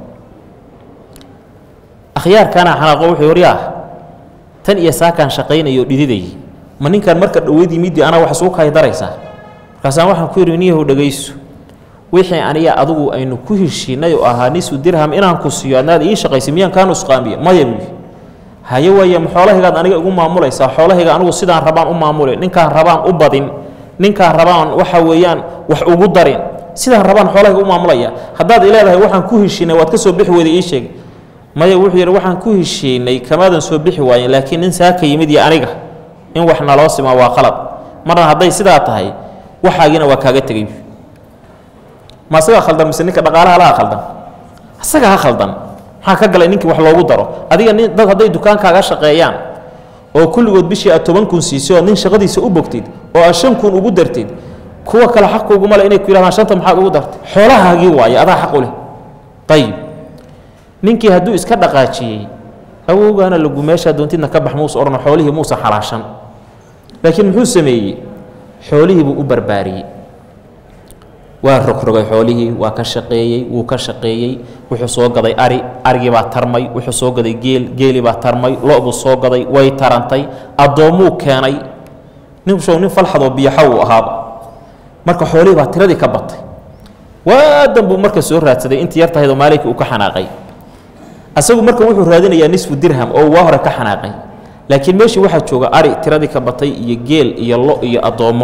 Speaker 1: akhyaarkana xanaaqo wuxuu waryaa tan iyo saakaan shaqaynayo dhididayay ma ninkan marka dhoweyd yimidii anaa wax isugu kahay daraysaa markaasaan waxaan ku yidhi niyahow dhegayso wixii aniga adigu aynu ku heshiinay oo ahaa nisu dirham inaan ku siiyo adnaad ii shaqaysay miyaan kaa nusqaamiya maya buyi haye waaye ma xoolahaygaad aniga igu maamulaysaa xoolahayga anigu sidaan rabaan u maamule ninkaan rabaan u badin ninkaan rabaan waxa weeyaan wax ugu darin sidaan rabaan xoolahayga u maamulaya haddaad ileedahay waxaan ku heshiinay waad ka soo bixi weyday ii sheeg maya wuxuu yidhi waxaan ku heshiinay kamaadan soo bixi waayen laakiin nin saaka yimid iyo aniga in wax naloo simaa waa qalad marna hadday sidaa tahay waxaagiina waa kaaga tegay ma asagaa khaldan mise ninka dhaqaalaha laha khaldan asagaa ha khaldan maxaa ka galay ninkii wax loogu daro adiga nin dad hadday dukaankaaga shaqeeyaan oo kulligood bishii aad toban kun siisay oo nin shaqadiisa u bogtid oo aad shan kun ugu dartid kuwa kale xaquguma le inay ku yidhahdaan shanta maxaad ugu dartay xoolahaagii waaye adaa xaq u leh ayib ninkii hadduu iska dhaqaajiyey awowgaana lagu meeshaa doontidna ka bax muuse odhano xoolihii muusa xalaashan laakiin muxuu sameeyey xoolihii buu u barbaariyey waa rogrogay xoolihii waa ka shaqeeyey wuu ka shaqeeyey wuxuu soo gaday ari arigii baa tarmay wuxuu soo gaday geel geelii baa tarmay lo-buu soo gaday way tarantay addoommuu keenay ninshow nin falxadoo biyaxa uu ahaaba marka xoolihii baa tiradii ka batay waadan buu marka soo raadsaday intii yar tahaydoo maalinkii uu ka xanaaqay asagu marka wuxuu raadinayaa nisfu dirham oo waa hore ka xanaaqay laakiin meeshii waxaa jooga ari tiradii ka batay iyo geel iyo lo iyo addoommo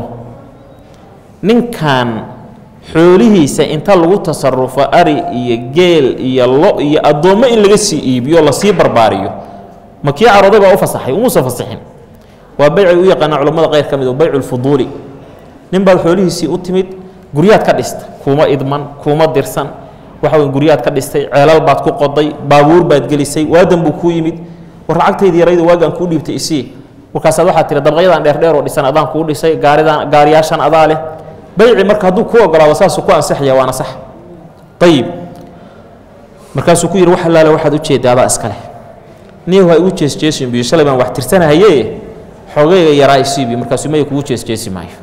Speaker 1: ninkan xoolihiisa inta lagu tasarufo ari iyo geel iyo lo iyo addoommo in laga sii iibiyo lasii barbaariyo ma kii carooday baa u fasaxay umuusan fasaxin waa baycay u yaqaanaa culammada qayr ka mid oo baycu lfuduuli nin baad xoolihiisii u timid guryaad ka dhista kuuma idman kuuma dirsan waxa wey guryaad ka dhistay ceelal baad ku qoday baabuur baad gelisay waadan buu kuu yimid war lacagtaydi yarayda waagaan kuu dhiibtay isii markaasaad waxaad tihi dabaqyadan dheerdheer oo dhisan adaan kuu dhisay gaaridan gaariyaashan adaa leh bayci marka hadduu kuu ogolaado saasuu ku ansaxaya waana sax ayib markaasuu ku yidhi wax allaale waxaad u jeedda adaa iska leh niyahu ha igu jeesjeesin biyo shalay baan wax tirsanahaye xoogayga yaraa isiibi markaasuu maya kugu jeesjeesi maayo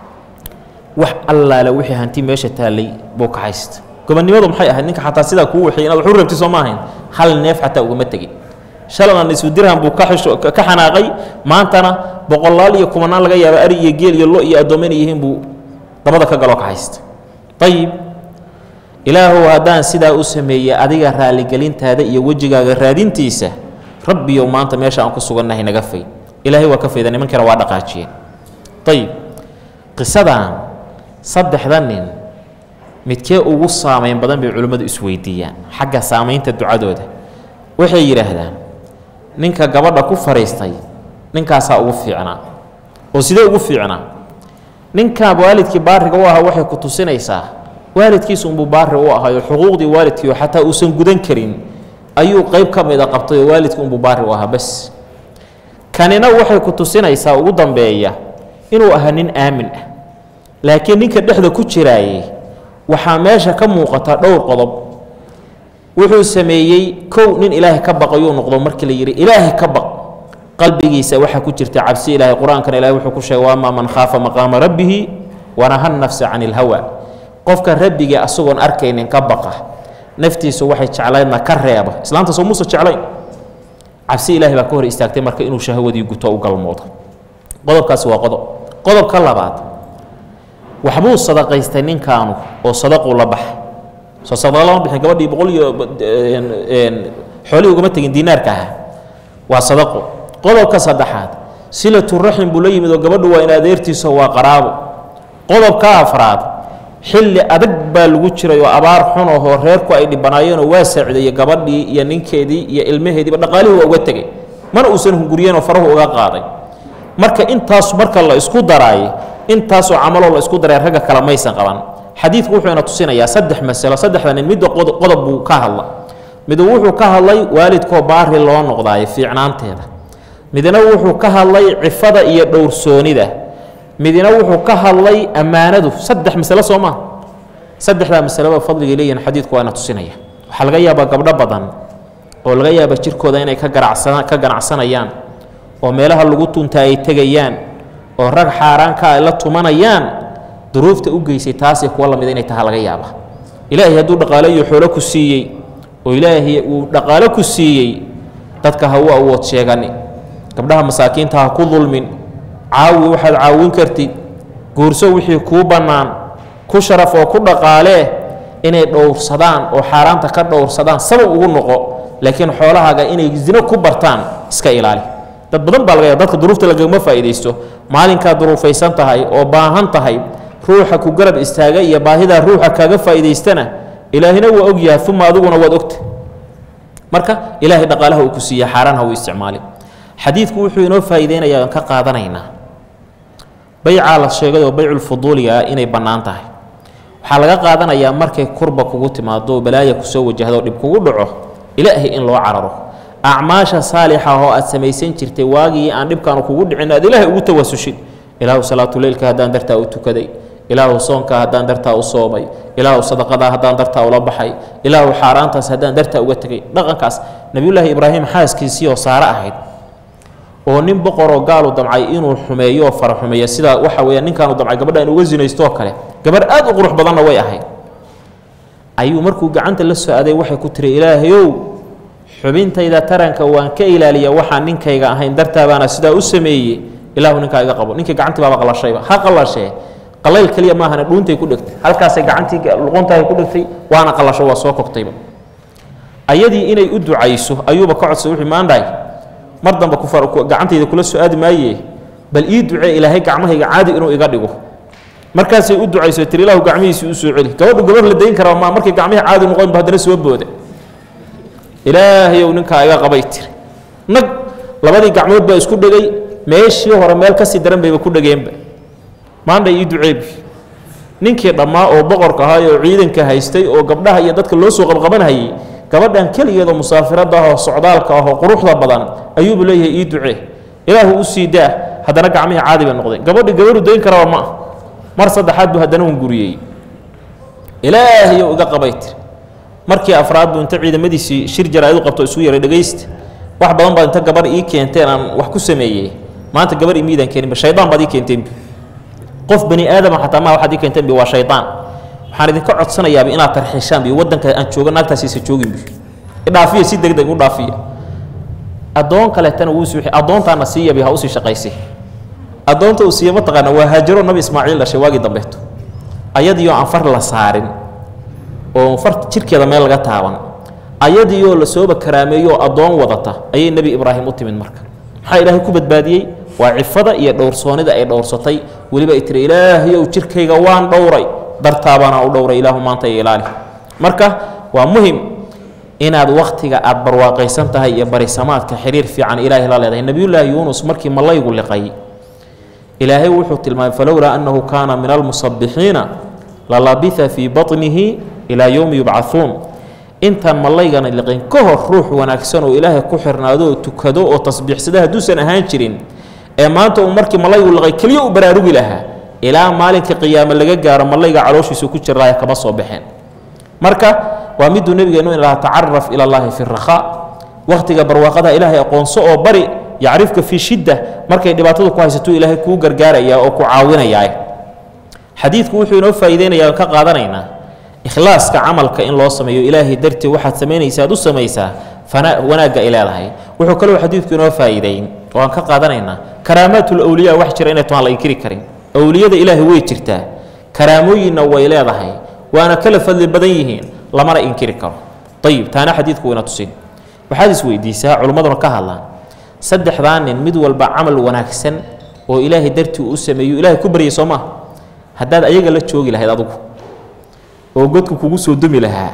Speaker 1: wax allaale wixii hanti meesha taallay buu ka haysta gobonnimadu maxay ahayd ninka xataa sidaa kuu waxay inaad wax u rabti soo ma ahayn hal neef xataa ugama tegin shalana nisfu dirham buu ka xisho ka xanaaqay maantana boqolaal iyo kumanaan laga yaaba ari iyo geel iyo lo iyo addoommo inay yihiin buu dabada ka galoo ka haysta ayib ilaahow haddaan sidaa u sameeyey adiga raaligelintaada iyo wejigaaga raadintiisa rabbiyow maanta meesha aan ku sugannahay naga fay ilaahay waa ka fayda nimankiina waa dhaqaajiyeen ayib qisadan saddexda nin midkee ugu saamayn badan bay culimmadu isweydiiyaan xagga saamaynta ducadooda waxay yidhaahdaan ninka gabadha ku fadhiistay ninkaasaa ugu fiicnaa oo sidee ugu fiicnaa ninkaa waalidkii baariga u ahaa waxay ku tusinaysaa waalidkiisa unbuu baari u ahaayo xuquuqdii waalidkiio xataa uusan gudan karin ayuu qayb ka mida qabtay oo waalidkii unbuu baari u ahaa bas kanina waxay ku tusinaysaa ugu dambeeya inuu ahaa nin aamin ah laakiin ninka dhexda ku jiraayey waxaa meesha ka muuqata dhowr qodob wuxuu sameeyey kow nin ilaahay ka baqayuu noqdo markii la yidhi ilaahay ka baq qalbigiisa waxaa ku jirta cabsi ilaahay qur-aankana ilahay wuxuu ku sheegay waamaa man khaafa maqaama rabbihi wanaha nafsa can ilhawa qofka rabbigii asagoon arkaynin ka baqa naftiisu waxay jeclaydna ka reeba islaanta soo muuse jeclayn cabsi ilaahay baa ka hor istaagtay marka inuu shahwadii guto u galmoodo qodobkaasi waa qodob qodobka labaad waxbuu sadaqaystay ninkaanu oo sadaquu la baxa soo sadaqa lama bixin gabadhii boqol iyo xoolihii ugama tegin diinaarka ahaa waa sadaqo qodobka saddexaad silatu raxim buu la yimid oo gabadhu waa in adeertiiso waa qaraabo qodobka afraad xilli adag baa lagu jiray oo abaar xun ahoo reerku ay dhibanaayeenoo waa saacideeyey gabadhii iyo ninkeedii iyo ilmaheediiba dhaqaalihii waa uga tegey mana uusan hunguriyeenoo farahu uga qaaday marka intaas marka la isku daraay intaasoo camaloo la isku daray ragga kale maysan qaban xadiidku wuxuu ina tusinayaa saddex masalo saddexda nin midda qodob buu ka hadla midu wuxuu ka hadlay waalidkoo baari loo noqdaayo fiicnaanteeda midna wuxuu ka hadlay cifada iyo dhowrsoonida midna wuxuu ka hadlay ammaanadu saddex masalo soo maa saddexdaa masaleba fadligay leeyihin xadiidku waa ina tusinaya waxaa laga yaabaa gabdho badan oo laga yaaba jirkooda inay ka ganacsa ka ganacsanayaan oo meelaha lagu tunta ay tegayaan oo rag xaaraanka ay la tumanayaan duruufta u geysay taasay kuwa lamida inay taha laga yaaba ilaahay hadduu dhaqaale iyo xoolo ku siiyey oo ilaahay uu dhaqaale ku siiyey dadka ha u awood sheegani gabdhaha masaakiinta ha ku dulmin caawi waxaad caawin kartid guurso wixii kuu bannaan ku sharaf oo ku dhaqaalee inay dhowrsadaan oo xaaraanta ka dhowrsadaan sabab ugu noqo laakiin xoolahaaga inay zino ku bartaan iska ilaali dad badan baa laga yaaba dadka duruufta lagama faa'iidaysto maalinkaad duruufaysan tahay oo baahan tahay ruuxa ku garab istaaga iyo baahidaa ruuxa kaaga faa'iidaystana ilaahina waa og yahay uma adiguna waad ogta marka ilaahay dhaqaalaha uu ku siiya xaaraan ha uu isticmaali xadiidku wuxuu inoo faa'iideynayaa aan ka qaadanaynaa baycaa la sheegay oo bayculfuduuliga ah inay bannaan tahay waxaa laga qaadanayaa markay kurba kugu timaado oo balaaya kusoo wajahdo dhib kugu dhaco ilaahay in loo cararo acmaasha saalixa oo aad samaysan jirtay waagii aan dhibkaanu kugu dhicin aad ilaahay ugu tawasushid ilaahu salaatuleylka haddaan dartaa u tukaday ilaahu soonka haddaan dartaa u soomay ilaahu sadaqadaa haddaan dartaa ula baxay ilaahu xaaraantaas haddaan dartaa uga tegay dhaqankaas nebiyullaahi ibraahim xaaskiisii oo saare ahayd oo nin boqoroo gaalu damcay inuu xumeeyo oo fara xumeeya sida waxa weeya ninkaanu damcay gabadha in uga zinaystoo kale gabarh aad u qurux badanna way ahayd ayuu markuu gacanta la soo aday waxay ku tiri ilaahayow xubintayda taranka waan ka ilaaliya waxaan ninkayga ahayn dartaabaana sidaa u sameeyey ilaahu ninkaa iga qabo ninkii gacantii baaba qalashayba ha qalashee qalayl keliya maahane dhuuntay ku dhegtay halkaasay gacantii luquntahay ku dhegtay waana qalasho waa soo kogtayba ayadii inay u ducayso ayuuba ka codsaday wuxuu maandhahay mar dambe gacantayda kula soo aadi maaye bal ii ducee ilaahay gacmahayga caadi inuu iga dhigo markaasay u ducayso tiri ilaahu gacmihiisii u soo celi gabadhu gabar la dayn karaa ma markay gacmihii caadi noqonba haddana soo booda ilaahayow ninkaa iga qabay tiri nag labadii gacmood baa isku dhegay meeshii hore meel kasii daran bayba ku dhegeenba maandhay ii duceebi ninkii dhammaa oo boqorka ahaa oo ciidanka haystay oo gabdhaha iyo dadka loo soo qabqabanhayay gabadhan keligeedoo musaafirada ah oo socdaalka ah oo quruxda badan ayuubu leeyahay ii ducee ilaahu u sii daa haddana gacmihii caadi bay noqdeen gabadhi gabaru dayn karaba ma ah mar saddexaad buu haddana hunguriyey ilaahayow iga qabay tiri markii afraad buu inta ciidamadiisii shir jaraa'id u qabto isu yaray dhegaysta wax badan baad inta gabar ii keenteen aan wax ku sameeyey maanta gabar imiidaan keeninba shaydaan baad ii keenteen qof bani aadama xataa maa waxaad ii keenteen bi waa shaydaan waxaan idinka codsanayaaba inaad tarxiishaan bi waddanka aan jooga naagtaasiisa joogin bi idhaafiya si deg deg u dhaafiya addoon kaleetana wuu sii addoontaana siiya bi ha usii shaqaysay addoonta uu siiya mataqaana waa haajaro nabi ismaaciil dhashay waagii dambeeto ayadiioo aan far la saarin oo far jirkeeda meel laga taaban ayadiioo la sooba karaameeyo oo addoon wadata ayay nebi ibraahim u timid marka maxaa ilaahay ku badbaadiyey waa cifada iyo dhowrsoonida ay dhowrsatay weliba ay tiri ilaahayow jirkayga waan dhowray dartaabaana u dhowray ilaahu maanta iyo ilaali marka waa muhim inaad wakhtiga aad barwaaqaysan tahay iyo barisamaadka xiriir fiican ilaahay la leedahay nebiyullaahi yuunus markii malaygu liqay ilaahay wuxuu tilmaamay falowlaa annahu kaana min almusabbixiina lalabitha fii baطnihi ilaa yowmi yubcahuun intaan malaygana liqin ka hor ruux wanaagsan oo ilaahay ku xirnaado oo tukado oo tasbiixsada hadduusan ahaan jirin ee maanta uu markii malaygu liqay keliya u baraarugi lahaa ilaa maalinka qiyaame laga gaaro malayga calooshiisa ku jiraaye kama soo baxeen marka waa miduu nebigeenu in lahaa tacaraf ila allahi fi rakhaa wakhtiga barwaaqada ilaahay aqoonso oo bari yacrifka fii shidda markay dhibaatadu ku haysatuu ilaahay kuu gargaarayaa oo ku caawinayaa xadiidku wuxuu inoo faa'iideynayaa ka qaadanaynaa ikhlaaska camalka in loo sameeyo ilaahay dartii waxaad samaynaysa aad u samaysaa fana wanaagga ay leedahay wuxuu kaloo xadiidku inoo faa'iideyn oo aan ka qaadanaynaa karaamaatul awliya wax jira inay toaan la inkiri karin awliyada ilaahay way jirtaa karaamooyinna way leedahay waana kala fadli badan yihiin lamana inkiri karo ayib taana xadiidku wayna tusin waxaad isweydiisaa culimmaduna ka hadlaan saddexdaa nin mid walba camal wanaagsan oo ilaahay dartii u sameeyo ilaahay ku baryay soo maaha haddaad ayaga la joogi lahayd adugu oo godku kugu soo dumi lahaa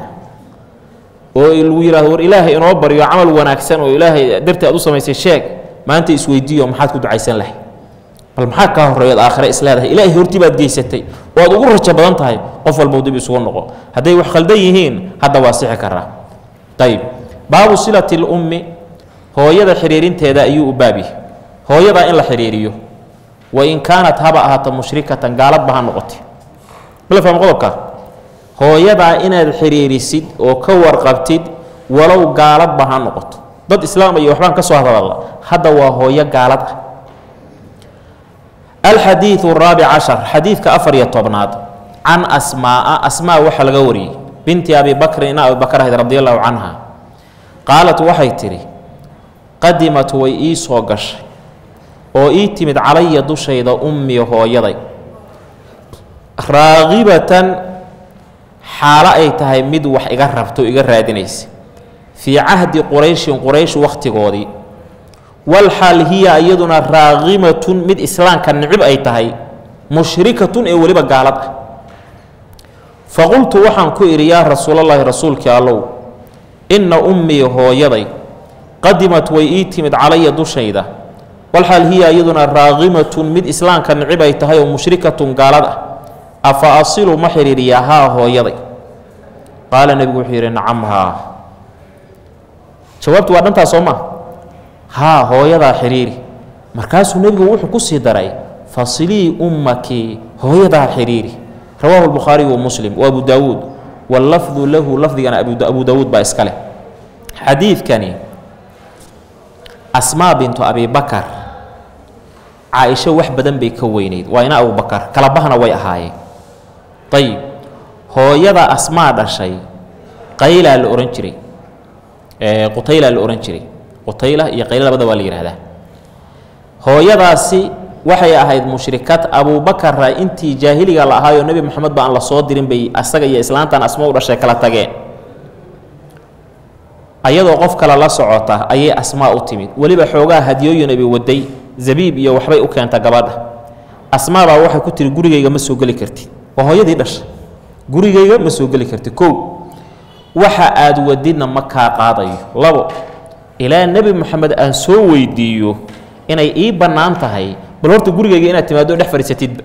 Speaker 1: oo lagu yidhahdo war ilaahay inoo baryo camal wanaagsan oo ilaahay dartii aad u samaysay sheeg maanta isweydiiyo maxaad ku ducaysan lahay bal maxaa kaa horreeyaad aakhire isleedahay ilaahay hortii baad geysatay oo aad ugu rajo badan tahay qof walbau dib isugu noqo hadday wax khaldan yihiin hadda waa sixi karaa ayib baabu silati lummi hooyada xidhiirinteeda ayuu u baab yahay hooyadaa in la xidhiiriyo wain kaanat haba ahaato mushrikatan gaaladba ha noqotay mala fahma qodobkaa hooyadaa inaad xiriirisid oo ka warqabtid walow gaaladba ha noqoto dad islaam iyo waxbaan ka soo hadalla hadda waa hooyo gaalad ah alxadiidu araabic cashar xadiidka afar iyo tobnaad can asmaaa asmaa waxaa laga wariyey binti abi bakrin ina abi bakr ahayd radi allahu canha qaalat waxay tidhi qadimat way ii soo gashay oo ii timid calaya dushayda ummi hooyaday raaqibatan xaalo ay tahay mid wax iga rabto iga raadinaysa fii cahdi qurayshin quraysh wakhtigoodii walxaal hiya iyaduna raaqimatun mid islaamka nicib ay tahay mushrikatun ee weliba gaalad ah faqultu waxaan ku idhi yaa rasuulallaahi rasuulkii allow inna ummii hooyaday qadimat way ii timid calaya dushayda walxaal hiya iyaduna raaqimatun mid islaamka nicib ay tahay oo mushrikatun gaalad ah afa asilu ma xidhiiriyaa haa hooyaday qaala nebigu wuxuu yidhi nacam haa jawaabtu waa dhantaas soo maa haa hooyadaa xidhiiri markaasuu nebigu wuxuu ku sii daray fasilii ummaki hooyadaa xidhiiri rawaahu lbukhaariyu wa muslim wa abu daawuud wallafdu lahu lafdigana abu daawuud baa iska leh xadiidkani asmaa bintu abi bakar caaisho wax badan bay ka weyneyd waa ina abubakar kalabahana way ahaayeen ayib hooyada asmaa dhashay qaylaa la ohan jiray qutaylaa la ohan jiray qutayla iyo qayla labada waa la yidhaahdaa hooyadaasi waxay ahayd mushrikad abuubakarra intii jaahiliga la ahaayoo nebi moxamed ba aan la soo dirin bay asaga iyo islaantan asma u dhashay kala tageen ayadoo qof kale la socota ayay asmaa u timid weliba xoogaa hadiyooyin bay waday zabiib iyo waxbay u keenta gabadha asmaabaa waxay ku tiri gurigayga ma soo geli kartid waa hooyadii dhashay gurigayga ma soo geli kartid kow waxa aad wadidna ma kaa qaadayo labo ilaa nebi moxamed aan soo weydiiyo inay ii bannaan tahay bal horta gurigayga inaad timaado dhex fadhiisatidba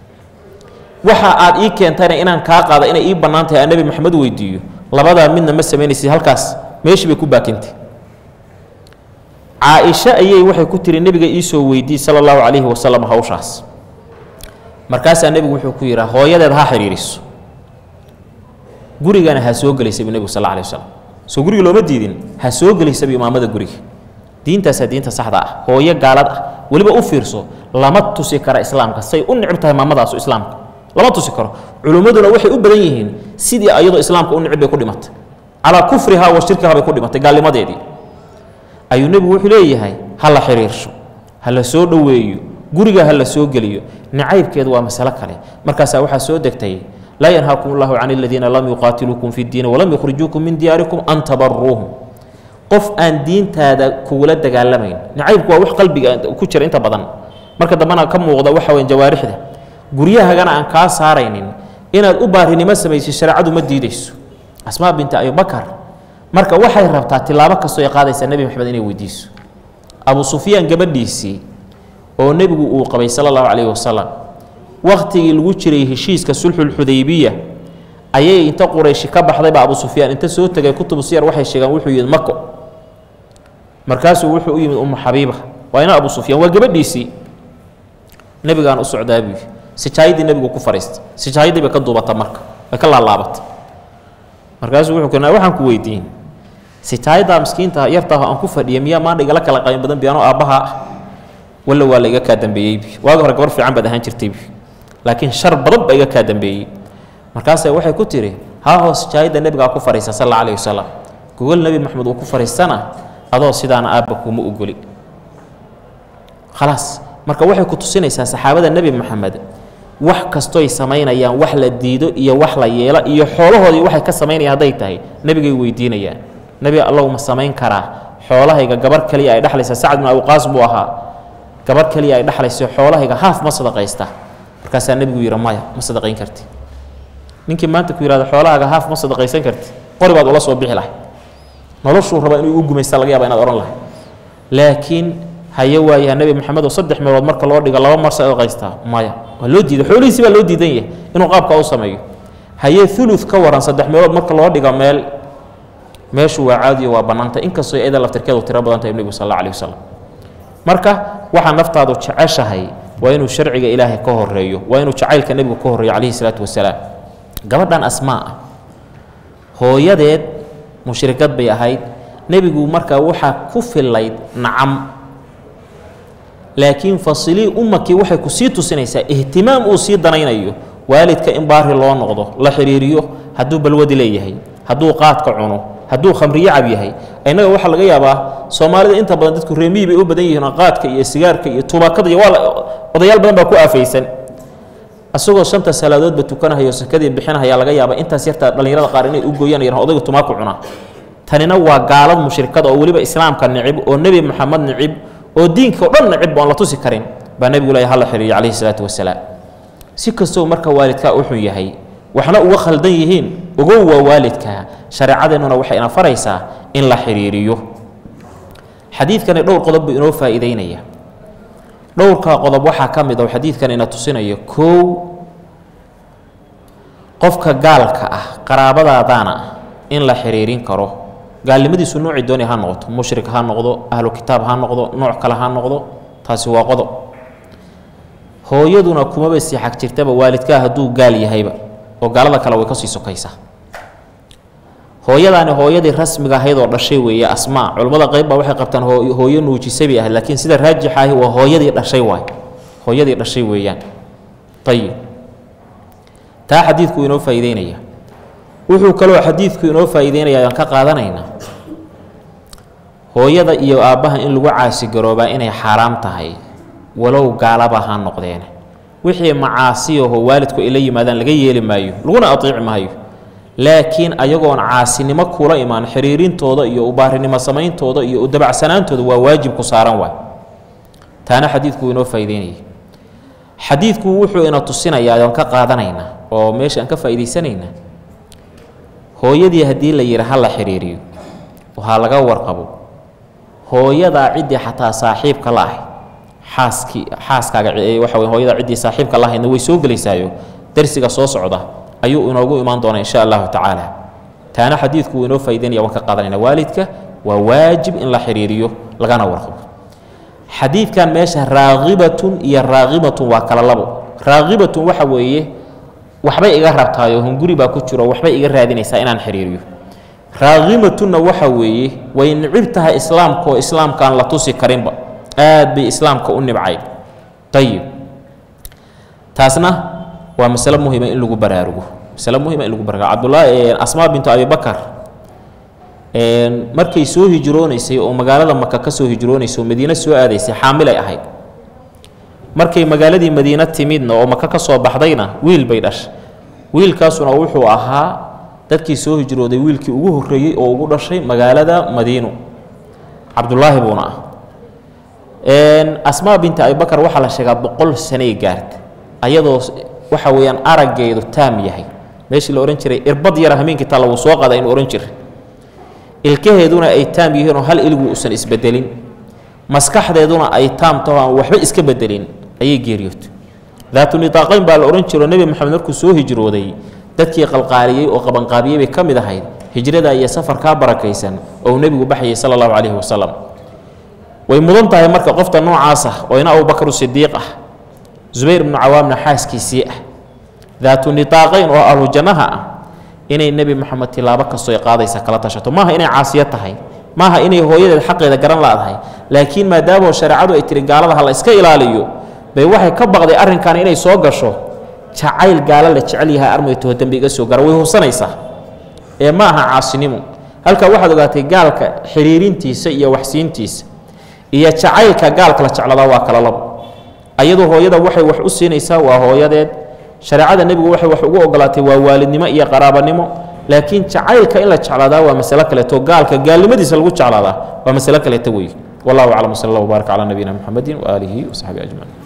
Speaker 1: waxa aad ii keentayna inaan kaa qaada inay ii bannaan tahay aan nebi moxamed weydiiyo labadaa midna ma samaynaysid halkaas meeshii bay ku baakintay caa-isho ayay waxay ku tiri nebiga iisoo weydiiy sala allahu calayhi wasalam hawshaas markaasaa nebigu wuxuu ku yidhaa hooyadeed ha xidhiiriso gurigana ha soo gelaysabu nebigu sal alla alay wasalam soo guriga looma diidin ha soo gelaysabu imaamada guriga diintaasaa diinta saxda ah hooyo gaalad ah weliba u fiirso lama tusi kara islaamka say u nicib tahay maamadaasu islaamka lama tusi karo culimmaduna waxay u badan yihiin sidii ayadoo islaamka u nicib bay ku dhimatay calaa kufriha wa shirkiha bay ku dhimatay gaalnimadeedii ayuu nebigu wuxuu leeyahay ha la xidhiirsho ha la soo dhoweeyo guriga ha la soo geliyo nacaybkeedu waa masalo kale markaasaa waxaa soo degtay laa yanhaakum allahu can aladiina lam yuqaatiluukum fi ddiini walam yukhrijuukum min diyaarikum an tabaruuhum qof aan diintaada kugula dagaalamayn nacaybku waa wax qalbiga ku jira inta badan marka dambena ka muuqda waxa weyn jawaarixda guryahagana aan kaa saaraynin inaad u baarinimo samaysid shareecadu ma diidayso asmaa binti abibakar marka waxay rabtaa tilaabo kastoo ay qaadaysaa nebi maxamed inay weydiiso abu sufyaan gabadhiisii oo nebigu uu qabay sala allahu calayhi wasalam wakhtigii lagu jiray heshiiska sulxulxudaybiya ayay inta qurayshi ka baxdayba abu sufyaan inta soo tegay kutubu siyar waxay sheegaan wuxuu yimid mako markaasuu wuxuu u yimid umu xabiiba waa ina abu sufyaan waa gabadhiisii nebigaan u socdaa buu sijaayadii nebigu ku fadhiistay sijaayadii bay ka duubata marka way ka laalaabatay markaasuu wuxuu keenaa waxaan ku weydiin sitaayadaa miskiinta yartaah aan ku fadhiya miyaa maanta igala kala qayn badan biyaano aabbaha ah walla waa la iga kaa dambeeyeybi waagi hore gabar fiican baad ahaan jirtaybi laakiin shar badan baa iga kaa dambeeyey markaase waxay ku tiri haa hoos sijaayadda nebigaa ku fadhiisa sal alla alayhi wasalam gogol nebi maxamed uu ku fadhiistana adoo sidaana aabba kuma ogoli khalaas marka waxay ku tusinaysaa saxaabada nebi maxamed wax kastoy samaynayaan wax la diido iyo wax la yeelo iyo xoolahoodii waxay ka samaynayaan hadday tahay nebigay weydiinayaan nebi allow ma samayn karaa xoolahayga gabar keliya ay dhexlaysa sacad bin abuqaas buu ahaa gabar keliya ay dhexlaysa xoolahayga haaf ma sadaqaysta markaasaa nebigu yidhi maya ma sadaqayn karti ninkii maanta ku yihahdo xoolahaaga haaf ma sadaqaysan karti qori baad ula soo bixi lahay noloshuu raba inuu u gumaysta laga yaaba inaad odhan lahay laakiin haye waayaha nebi maxamed oo saddex meelood marka loo dhigo laba mar sadaqaystaa maya waa loo diiday xoolihiisii baa loo diidan yahay inuu qaabkaa u sameeyo haye ulud ka waran saddex meelood marka loo dhigo meel meeshu waa caadiyo waa bannaanta inkastoo iyada laftirkeedu tiro badan tahay nebigu sal alla alih wasalam marka waxaa naftaadu jeceshahay waa inuu sharciga ilaahay ka horeeyo waa inuu jacaylka nebigu ka horreeyo calayhi salaatu wasalaam gabadhan asmaa ah hooyadeed mushrikad bay ahayd nebigu markaa waxaa ku fillayd nacam laakiin fasilii ummakii waxay ku sii tusinaysaa ihtimaam uu sii danaynayo waalidka in baari loo noqdo la xidhiiriyo hadduu balwadi leeyahay hadduu qaadka cuno hadduu khamriyo cab yahay innaga waxaa laga yaabaa soomaalida inta badan dadku reemihii bay u badan yihiin oo qaadka iyo sigaarka iyo tubaakada iyo waa odayaal badan baa ku aafaysan asagoo shanta salaadoodba tukanahayo sakadii bixinahaya laga yaaba intaas yartaa dhallinyarada qaar inay u gooyaan yar odayga tumaaku cunaa tanina waa gaalad mushrikada oo weliba islaamka nicib oo nebi maxamed nicib oo diinka oo dhan nicib oon la tusi karin baa nebigu leeyahay hala xiriiriyo calayhi salaatu wasalaam si kastoo marka waalidkaa u xun yahay waxna uga khaldan yihiin ogow waa waalidkaa shareecadeennuna waxay ina faraysaa in la xidhiiriyo xadiidkani dhowr qodob buu inoo faa'iideynaya dhowrkaa qodob waxaa ka mid a oo xadiidkan ina tusinaya kow qofka gaalka ah qaraabadaadaana in la xiriirin karo gaalnimadiisu noocii doonay ha noqoto mushrik ha noqdo ahlu kitaab ha noqdo nooc kale ha noqdo taasi waa qodob hooyaduna kumaba sii xag jirtaba waalidkaa hadduu gaal yahayba oo gaalada kale way ka sii sokaysaa hooyadaani hooyadii rasmiga ahayd oo dhashay weeye asmaa culimmada qayb baa waxay qabtaan hooyo nuujisay bay ahayd laakiin sida raajix ahi waa hooyadii dhashay waay hooyadii dhashay weeyaan ayib taa xadiidku inoo faa'iideynaya wuxuu kaloo xadiidku inoo faa'iideynaya aan ka qaadanaynaa hooyada iyo aabbaha in lagu caasigaroobaa inay xaaraam tahay walow gaalaba ha noqdeen wixii macaasiyaho waalidku ay la yimaadaan laga yeeli maayo laguna atiici maayo laakiin ayagoon caasinimo kula imaan xiriirintooda iyo ubaarinimo samayntooda iyo udabacsanaantooda waa waajib ku saaran waay taana xadiidku inoo faa'iideynaya xadiidku wuxuu ina tusinayaa oon ka qaadanaynaa oo meesha aan ka faa'iidaysanaynaa hooyadii haddii la yidhi ha la xiriiriyo waxaa laga warqabo hooyadaa ciddii xataa saaxiibka la ahay xaaskii xaaskaaga waxa wey hooyada ciddii saaxiibka la ahaydna way soo gelaysaayo darsiga soo socda ayuu inoogu imaan doonaa insha allahu tacaala taana xadiidku wuu inoo faa'ideynaya waan ka qaadanayna waalidka waa waajib in la xiriiriyo lagana warqabo xadiidkan meesha raaqibatun iyo raaqibatun waa kala labo raaqibatun waxa weeye waxbay iga rabtaayoo hunguri baa ku jiro waxbay iga raadinaysaa inaan xiriiriyo raaqibatunna waxa weeye way nicib tahay islaamkaoo islaamkaan la tusi karinba aad bay islaamka u nibcayd ayib taasna waa masale muhima in lagu baraarugo masale muhima in lagu baraarugo cabdullaahi asmaa bintu abibakar markay soo hijroonaysay oo magaalada maka ka soo hijroonaysay oo madiine soo aadaysay xaamilay ahayd markay magaaladii madiine timidna oo maka ka soo baxdayna wiil bay dhashay wiilkaasuna wuxuu ahaa dadkii soo hijrooday wiilkii ugu horreeyey oo ugu dhashay magaalada madiino cabdullaahi buuna ah asmaa binti abibakar waxaa la sheegaa boqol sanay gaarta ayadoo waxa weeyaan araggeedu taam yahay meeshii la odhan jiray irbad yara hameenkii talla wuu soo qaada inuu odhan jiray ilkaheeduna ay taam yihiin oo hal iligu uusan isbedelin maskaxdeeduna ay taam taho aan waxba iska bedelin ayay geeriyootay daatu nitaaqayn baa la odhan jiro nebi moxamed markuu soo hijrooday dadkii qalqaaliyey oo qabanqaabiyey bay ka mid ahayd hijrada iyo safarkaa barakaysan oo uu nebigu baxayay sala allahu calayhi wasalam way mudan tahay marka qofta noocaas ah oo ina abubakru sidiiq ah zubayr ibnu cawaamna xaaskiisii ah daatu nitaaqayn oo ahlu jannaha ah inay nebi moxamed tilaabo kastoo ay qaadaysa kala tashato maaha inay caasiyo tahay maaha inay hooyadeed xaqeeda garan laadahay laakiin maadaamoo shareecadu ay tiri gaalada ha la iska ilaaliyo bay waxay ka baqday arrinkan inay soo gasho jacayl gaalo la jecel yahay armaytaho dembi iga soo gara way hubsanaysaa ee ma aha caasinimo halkaa waxaad ogaatay gaalka xiriirintiisa iyo waxsiintiisa iyo jacaylka gaalka la jecladaa waa kala labo ayadoo hooyada waxay wax u siinaysaa waa hooyadeed shareecada nebigu waxay wax ugu ogolaatay waa waalidnimo iyo qaraabanimo laakiin jacaylka in la jeclaadaa waa masalo kaleeto gaalka gaalnimadiisa lagu jeclaadaa waa masalo kaleeto weeye wallahu aclam sal allah wbaarak calaa nabiyina muxamedin waaalihi wasaxbihi ajmaciin